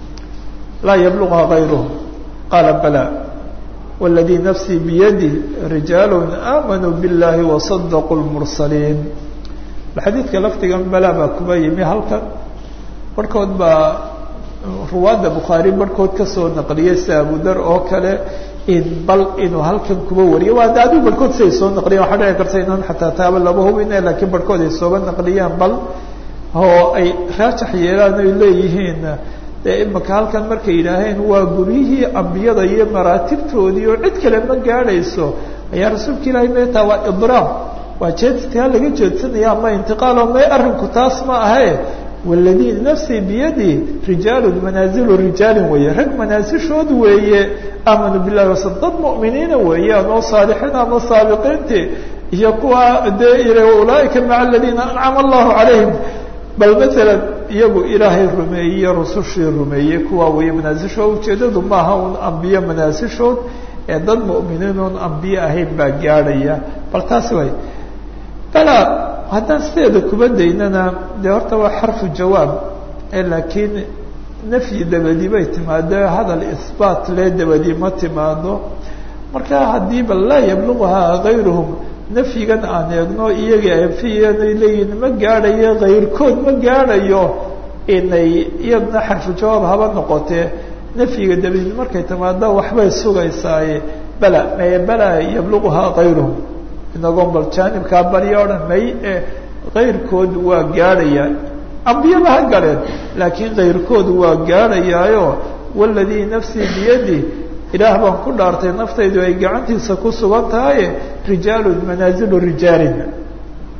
laa yabluquhaa kayruhum qaala bala wاladii nafsii biyadi rijaal aamanuu biاllahi wasadaquu lmursaliin xadiidka lafdigan bala baa kuba yimi halkan barhkood baa ruwaadda bukhaari barhkood kasoo naqliyay si abudar oo kale in bal inuu halkan kuba wariyo waa de adigu barhkood siay soo naqliyan waxaa dhici karta inaan xataa taaba laba hubine laakiin barhkood ay sooba naqliyaan bal oo ay raajax yeelaan ay leeyihiin dee imaka halkan markay yidhaaheen waa guryihii ambiyada iyo maraatibtoodii oo cid kale ma gaadhayso ayaa rasuulka ilaahay meetaa waa idraam waa jeedsitaa laga jeedsanaya ama intiqaalo may arrinku taas ma ahe waladii nafsii biyadi rijaalun manaazilu rijaalin weeye rag manaasishood weeye aamanuu billahi wasal dad mu'miniina weeyaan oo saalixiin ama saabiqiintii iyo kuwa dee ulaaika maca aladiina ancama allahu calayhim bal maalan iyagu ilaahay rumeeyey rusushii rumeeyey kuwa weeye manaasishood ujeedadu maaha un ambiye manaasishood ee dad mu'miniin oon ambiye ahayn baa gaadhaya bal taasi way bala haddaan sideeda kuba daynana dee horta waa xarfu jawaab laakiin nafyi dabadi bay timaado hadal isbaat lee dabadi ma timaado marka haddii bal laa yabluquhaa kayruhum nafyigan aan eegno iyaga anfiyanay leeyihin ma gaadhayo kayrkood ma gaadhayo inay iyadna xarfu jawaab haba noqotee nafyiga dabadi markay timaado waxbay sugaysaaye bala maye bala yabluquhaa kayruhum inagoon bal jaanibkaa barya o dhan may e kayrkood waa gaadhayaa ambiyaba ha galeen laakiin kayrkood waa gaadhayaayo waladii nafsii biyadi ilaah baan ku dhaartay naftaydu ay gacantiisa ku sugan tahaye rijaalun manaazilu rijaalin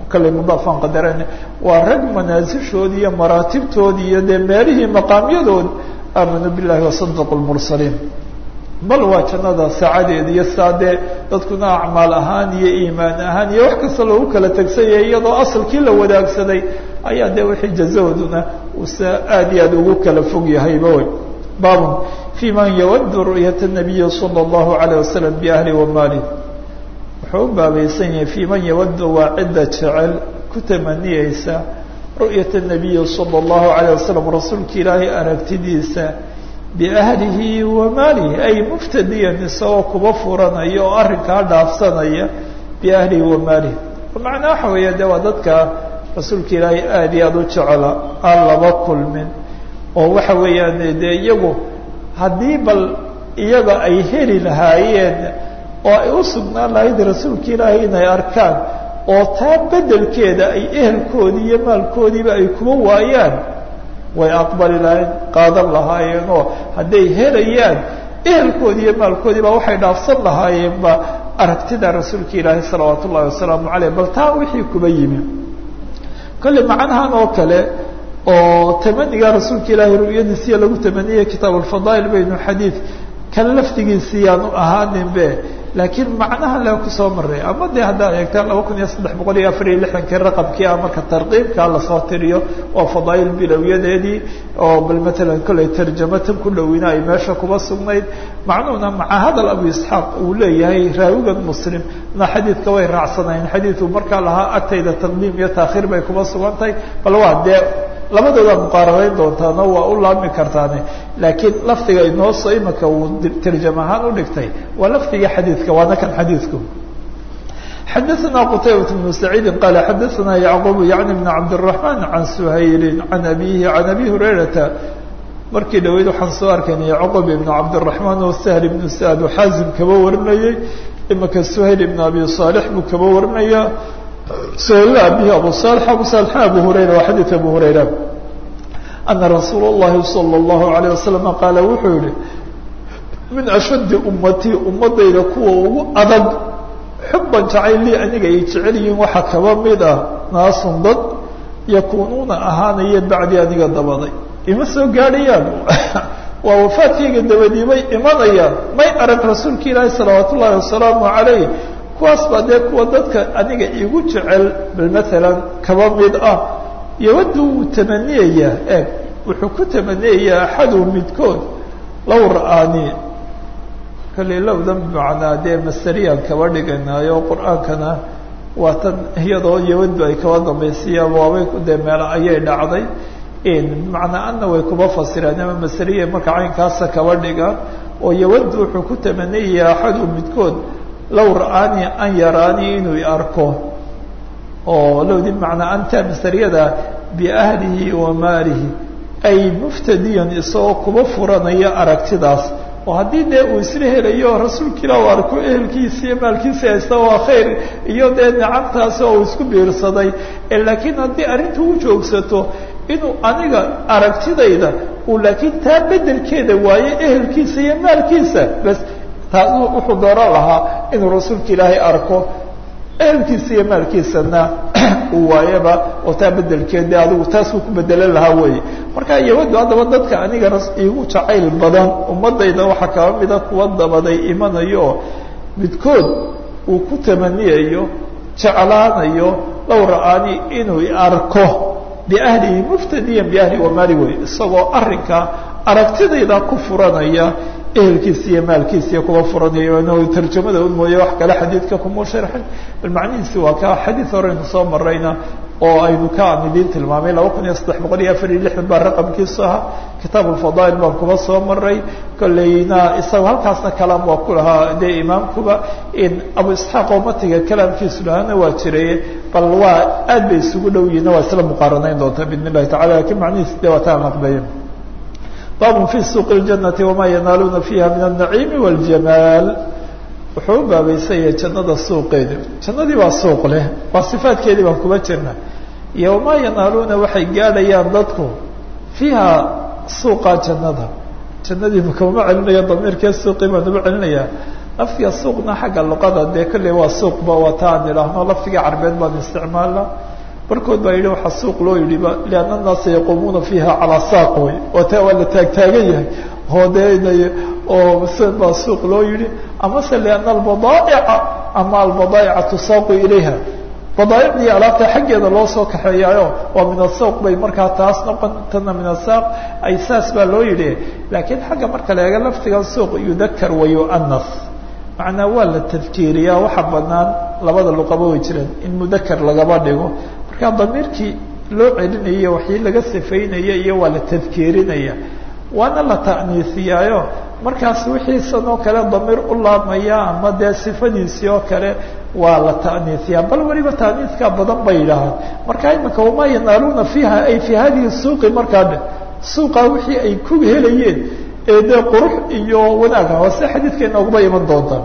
kallay mudaafaan qadarana waa rag manaasishoodii iyo maraatibtoodii iyo dee meelihii maqaamyadood aamanuu billahi wasadaqu lmursaliin bal waa jannada saacadeeda iyo saa dee dadkuna acmaal ahaan iyo iimaan ahaan iyo wax kasta loogu kala tegsanyay iyadoo asalkii la wadaagsaday ayaa dee wixii jazahooduna uusa aad iyo aad ugu kala fog yahayba wey baabun fi man yawadu ru'yata nabiyi sala allahu alayh wasalam biahli wamaalih wuxuu u baabaysan yahay fi man yawadu waa cidda jecel ku tamaniyeysa ru'yata nabiyi sala allahu alayh wasalam rasuulka ilaahay aragtidiisa biahlihi wa maalihi ay muftadiyan isagoo kuba furanaya oo arrinkaa dhaafsanaya biahlihi wa maalihi macnaa waxa weeya de waa dadka rasuulka ilaahay aada iyo aada u jecela aan laba kulmin oo waxa weeyaan dee iyagu haddii bal iyaga ay heli lahaayeen oo ay u sugnaan lahayd rasuulka ilaahay inay arkaan oo taa bedelkeeda ay ehelkoodii iyo maalkoodiiba ay kuba waayaan way aqbali lahayn qaadan lahaayeen oo hadday helayaan ehelkoodii iyo maalkoodiiba waxay dhaafsan lahaayeenba aragtida rasuulka ilaahay salawaat ullahi wasalaamu caleyh bal taa wixii kuba yimi kolley macnahan oo kale oo tamaniga rasuulka ilaahay ru'yadiisiya lagu tamaniyay kitaab alfadaa'il baynu xadiid kale laftigiisii yaanu ahaaninbe laakiin macnaha le kusoo maray ama de haddaad eegtaan laba kun iyo saddex boqol iyo afar iyo lixdankii raqabkii ah marka tarqiibkaa lasoo tiriyo oo fadaa'il bilowyadeedii oo bal matalan kolley tarjamatan ku dhowina ay meesha kuba sugnayd macnuhuna maca hadal abu isxaaq uu leeyahay raawigan muslim na xadiidka way raacsanayn xadiidku markaa lahaa agtayda taqdiim iyo taakhiir bay kuba sugan tahay bal waa dee labadoodaa muqaarabeyn doontaano waa u laabmi kartaane laakiin lafdiga inooso imika uu tarjam ahaan u dhigtay waa lafdiga xadiidka waana kan xadiidku xadaثna qtaybaة بن سacيidi qala xadaثna yعqub yaعni بn cabdالرaحman can shayli can abihi can abi hurayrata markii dhaweyd waxaan soo arkayna yacqub ibn cabdالرaحman oo sahl ibn sa'd xaazim kaba warinayay imika shayl ibn abi صaalح buu kaba warinaya سهل به أبو صالح أبو صالح أبو هريرة وحديث أبو هريرة أن رsuuل اللhi صلى الله عليه وسلم قال wuxuu yihi من أشد أمتي umadayda kuwa ugu adag xuban jacayl lii aniga ay jecel yihiin waxaa kaba mid ah naasun dad yakunuuna ahaanaya bacdi aniga dabaday ima soo gaadhayaan waa wafaadkayga dabadii bay imanayaan may arag rasuulka ilaahi salawaat ullaahi wasalaamu عalayh kuwaas baa dee kuwa dadka aniga igu jecel bal maalan kaba mid ah yawadu wuu tamaniyayaa eeg wuxuu ku tamaniyayaa axaduhu midkood low ra-aani kalley lowdan bimacnaa dee maseriyaan kaba dhiganaayo qur-aankana waa tan iyadoo yawadu ay kaba dambaysiiyaan waabay dee meel ayay dhacday bimacnaa anna way kuba fasireen ama maseriya marka caynkaasa kaba dhigaan oo yawadu wuxuu ku tamaniyayaa axaduhu midkood low ra-aanii an yaraanii inuu arko oo lowdi bimacnaa anta masariyada biahlihi wa maalihi ay muftadiyan isagoo kuba furanaya aragtidaas oo haddii dee uu isla helayo rasuulka ilah u arko ehelkiisa iyo maalkiisa haysta waa khayr iyo dee nicamtaasi oo uu isku biirsaday laakiin haddii arrinta u joogsato inuu aniga aragtidayda uu laakiin taa bedelkeeda waayo ehelkiisa iyo maalkiisa bas taas wuxuu dooran lahaa inuu rasuulka ilaahay arko ehelkiisa iyo maalkiisana uu waayaba oo taa bedelkeed de adigu taasuu ku bedelan lahaa weeye marka yawadu haddaba dadka aniga igu jacayl badan ummadayda waxaa kaba mida kuwa dabaday imanayo oo midkood uu ku tamaniyayo jeclaanayo low ra-aani inuu arko biahlihi muftadiyan biahli wamaali wey isagoo arrinka aragtidayda ku furanaya ehelkiisa iyo maalkiisa iyo kuwa furanaya tarjamada un mooye wax kale xadiidka kuma sharxin bal macnihiisi waa ka xadiid horeynu soo marayna oo aynu ka aan idiin tilmaamay laba kun iyo saddex boqol iyo afar iyo lixdan baa raqamkiisu ahaa kitaab alfadaa'il baan kuba soo maray kolleyna isaga halkaasna kalaam waa ku lahaa dee imaamkuba abu isxaaq oo matiga kalaamkiisu lahaana waa jiray bal waa aad bay isugu dhow yihiin waa isla muqaaranayn doontaa biidn illahi tacala lakiin macnihiisi de waa taan aqbaye bab fi suuq اljannati wama yanaaluuna fiiha min الnaciimi wاljamaal wuxuu u baabaysanya jannada suuqeeda jannadii waa suuq leh waa sifaadkeedii baan kuba jirna iyo wamaa yanaaluuna waxay gaadhayaan dadku fiiha suuqa jannada jannadii makamama celinaya damiirkee suuqii baan uba celinaya lafdiga suuqna xagga luqada dee kolley waa suuqba waa ta aan idhaahno lafdiga carbeed baan isticmaalna barkood baa yidhi waxaa suuq loo yidhiba lianna annaasa yaquumuuna fiiha calaa saaq wey oo taa waa la taagtaagan yahay oo dee oo sn baa suuq loo yidhi amase lianna albadaa'ica ama albadaa'ica tusaaqu ilayha badaaicdii alaabta xaggeeda loo soo kaxeeyaayo waa min asawq bay markaa taas noqon tana min asaaq ay saas baa loo yidhi laakiin xagga marka la eega laftigan suuq yudakar wa yu'anas macnaa waa la tadkiiriyaa waxa banaan labada luqaba way jireen in mudakar lagaba dhigo marka damiirkii loo celinaya waxii laga sifaynaya iyo waa la tadkiirinaya waana la ta'niisiyaayo markaas wixiisan oo kale damiir u laabmaya ama dee sifadiisii oo kale waa la ta'niisiyaa bal weliba ta'niiskaa badan bay yidhaahaan marka imanka wamaa yanaaluuna fiiha ay fii hadihi suuqi markaa dhe suuqa wixii ay ku helayeen ee dee qurux iyo wanaaga hoose xadiidka inoogaba iman doontaan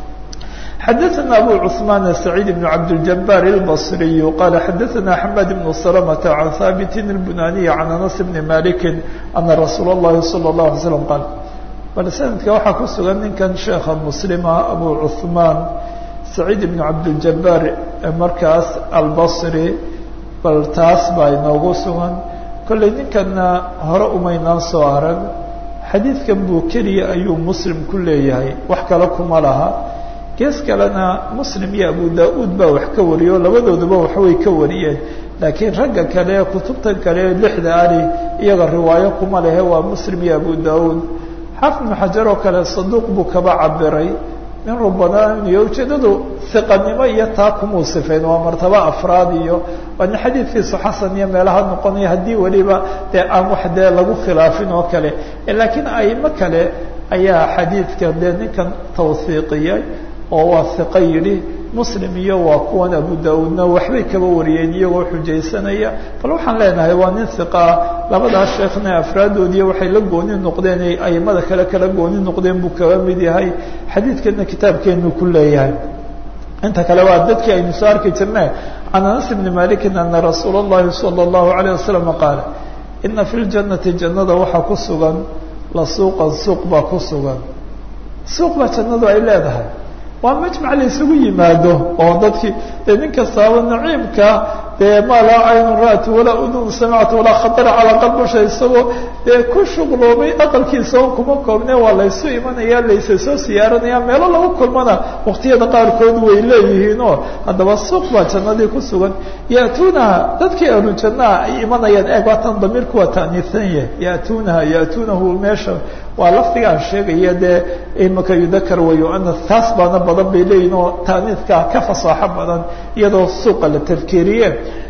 xadaثna abu cثmaan سacيid بن cabdالجabاr الbصriي qala xadaثna xmad بن سلمة عan haabit الbunaniي عan anas بn maliki ana rasuul الlahi salى الlaه عalay slam qaal bal sanadka waxaa ku sugan ninkan sheekha muslima abu cثmaan سacيid بn cabdالجabاr markaas albصri bal taas baa inoogu sugan kolley ninkana hore umaynaan soo arag xadiidkan buu keliya ayuu muslim ku leeyahay wax kale kuma laha gees kalena muslim iyo abu da-uud baa wax ka wariyo labadooduba waxbay ka wariyeen laakiin ragga kale kutubtan kale lixda ali iyaga riwaayo kuma lehe waa muslim iyo abu da-uud xaafid ibnu xajar oo kale saduuq buu kaba cabiray nin rubanaan iyo ujeedadu hiqanimo iyo taa kumuu sifayn waa martaba afraad iyo waa nin xadiidkiisu xasan iyo meelaha noqonaya haddii weliba dee aan wax dee lagu khilaafin oo kale laakiin aimo kale ayaa xadiidka dee ninkan tawhiiqiyay oo waa hiqo yidhi muslim iyo waa kuwan abu da-uudna waxbay kaba wariyeen iyagoo xujaysanaya bal waxaan leenahay waa nin hiqaa labadaas sheekhna afraadoodiiyo waxay la gooni noqdeen ay aimada kale kala gooni noqdeen buu kaba mid yahay xadiidkana kitaabkeenu ku leeyahay inta kale waa dadkii aynu soo arki jirne can anas bni malikin ana rasuula اllahi salى اllahu alayه wasalam qaala ina fi ljanati jannada waxaa ku sugan la suuqan suuq baa ku sugan suuq baa jannadu ay leedahay waa majmac la isugu yimaado oo dadkii dee nin kastaaba naciimka dee maa laa caynun ra'at walaa udun samicta walaa khatara calaa qalbasha isagoo dee ku shuqloomay aqalkiisa on kuma koobne waa laysu imanaya laysa soo siyaaranaya meelo lagu kulmana waqtiyada qaarkood way leeyihiin oo haddaba suuq baa jannadii ku sugan ya'tuunaha dadkii ahlu jannaha ay imanayaan eeg waatan damiirku waa ta'niisan yahay ya'tuunaha ya'tuunahu meesha waa lafdigaan sheegaya dee imaka yudakar wa yu'anas taas baana badan bay leeyihin oo ta'niiskaa ka fasaaxo badan iyadoo suuqa la tafkiiriye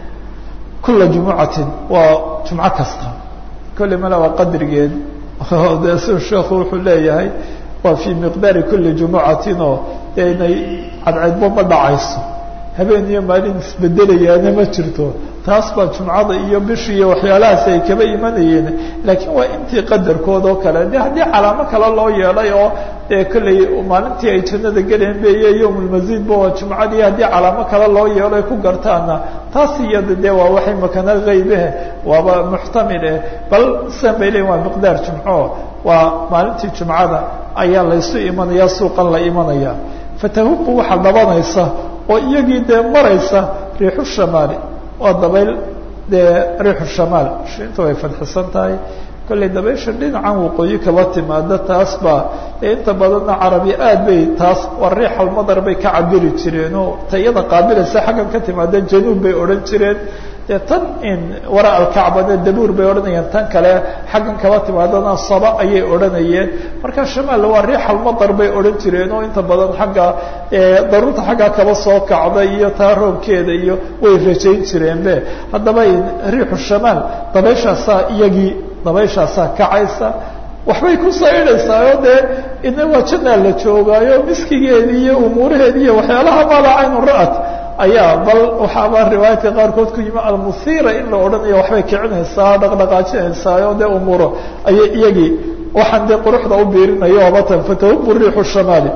kula jumucatin waa jumco kasta kolley mala waa qadrigeed dee si sheekhu wuxuu leeyahay waa fii miqdaari kuli jumucatin oo dee inay cadceedbo ma dhacayso habeen iyo maalin isbedelayaana ma jirto taas baa jumcada iyo bishi iyo waxyaalahaas ay kaba imanayeen laakiin waa intii qadarkood oo kale de haddii calaamo kale loo yeelay oo dee kolley maalintii ay jannada geleen beye yowmulmasiidba waa jumcadii haddii calaamo kale loo yeelo ay ku gartaana taas iyada dee waa waxay makana haybehe waaba muxtamil eh bal sidan bay leeyiin waa miqdaar jumco waa maalintii jumcada ayaa laysu imanaya suuqan la imanaya fatahubu waxaa dhabanaysa oo iyagii dee maraysa riixu shamaali waa dabayl dee riixu shamaal shinta way fadxisan tahay kollay dabaysha dhinacan waqooyi kaba timaada taas baa ee inta badanna carabi aad bay taas waa riixalmadar bay ka cabiri jireen oo tayada qaabilaysa xaggan ka timaada januub bay odhan jireen dee tan in wara alkacbane dabuur bay odhanayeen tan kale xaggan kaba timaadana saba ayay odhanayeen marka shamaal waa riixalmadar bay odhan jireen oo inta badan xagga daruurta xaggaa kaba soo kacda iyo taa roobkeeda iyo way rajayn jireenbe haddaba riixu shamaal dabayshaasaa iyagii dabayshaasaa kacaysa waxbay ku saydhaysaa oo dee ina waa jannaa la joogaayo miskigeedii iyo umuuraheedi iyo waxyaalaha maala caynu ra'at ayaa bal waxaaba riwaayadka qaarkood ku yimi almuhiira in la odhanayo waxbay kicinaysaa dhaqdhaqaajinaysaa oo dee umuuro ayay iyagii waxaan dee quruxda u biirinayo abatan fatahubu riixu shamaali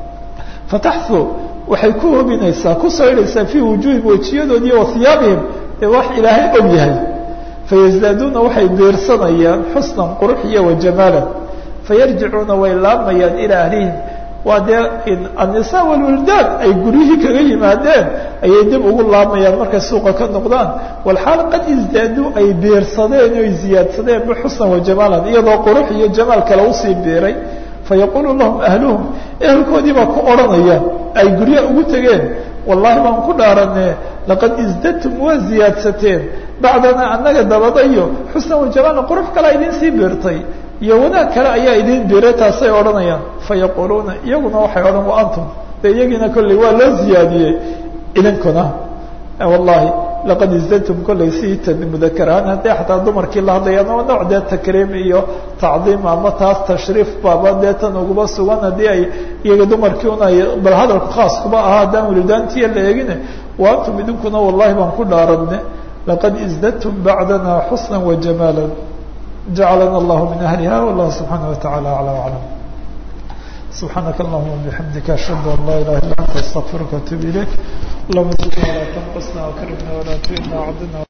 fataxu waxay ku hobinaysaa ku saydhaysaa fii wujuuhim wejiyadoodi iyo wahiyaabihim ee wax ilaahay og yahay fayasdaaduuna waxay biirsanayaan xusnan qurux iyo wajamaalan fayarjicuuna way laamayaan ilaa ahlihim waa dee annisaa walwildaad ay guryihii kaga yimaadeen ayay dib ugu laamayaan markay suuqa ka noqdaan walxaal qad isdaaduu ay biirsadeen oy ziyaadsadeen bixusnan wajamaalan iyadoo qurux iyo jamaal kale usii biiray fayaqulu lahum ahluhum ehelkoodii baa ku odhanaya ay guryaha ugu tegeen wallahi baan ku dhaarane laqad isdadtum waa ziyaadsateen bacdanaa annaga dabadayo xusnan wajamaalan qurux kalea idin sii biirtay iyo wanaag kale ayaa idin biiray taasay odhanayaan fayaquluuna iyaguna waxay odhan wa antum de iyagiina kolley waa loo ziyaadiyey idinkuna wallahi laqad isdadtum kolley si mudakar ahaan haddii xataa dumarkii la hadlayaan oo nooc dee takriim iyo tacdiim ama taas tashriif baaba dee tan uguba sugan haddii ay iyaga dumarkii un ay bal hadalku khaas kuba ahaa haddaan welidaantiya la eegine wa antum idinkuna wallahi baan ku dhaaranne laqad isdadtum bacdana xusna wajamaala jacalana allahu min ahliha wallahu subxaana wataعala aclى aclam subxaanaka allahuma bixamdika ashhadu an laa ilaha illa anta astaqfiruka atub ilayk allahuma sl walaa tanqasna akrimna walaa tuhina cdna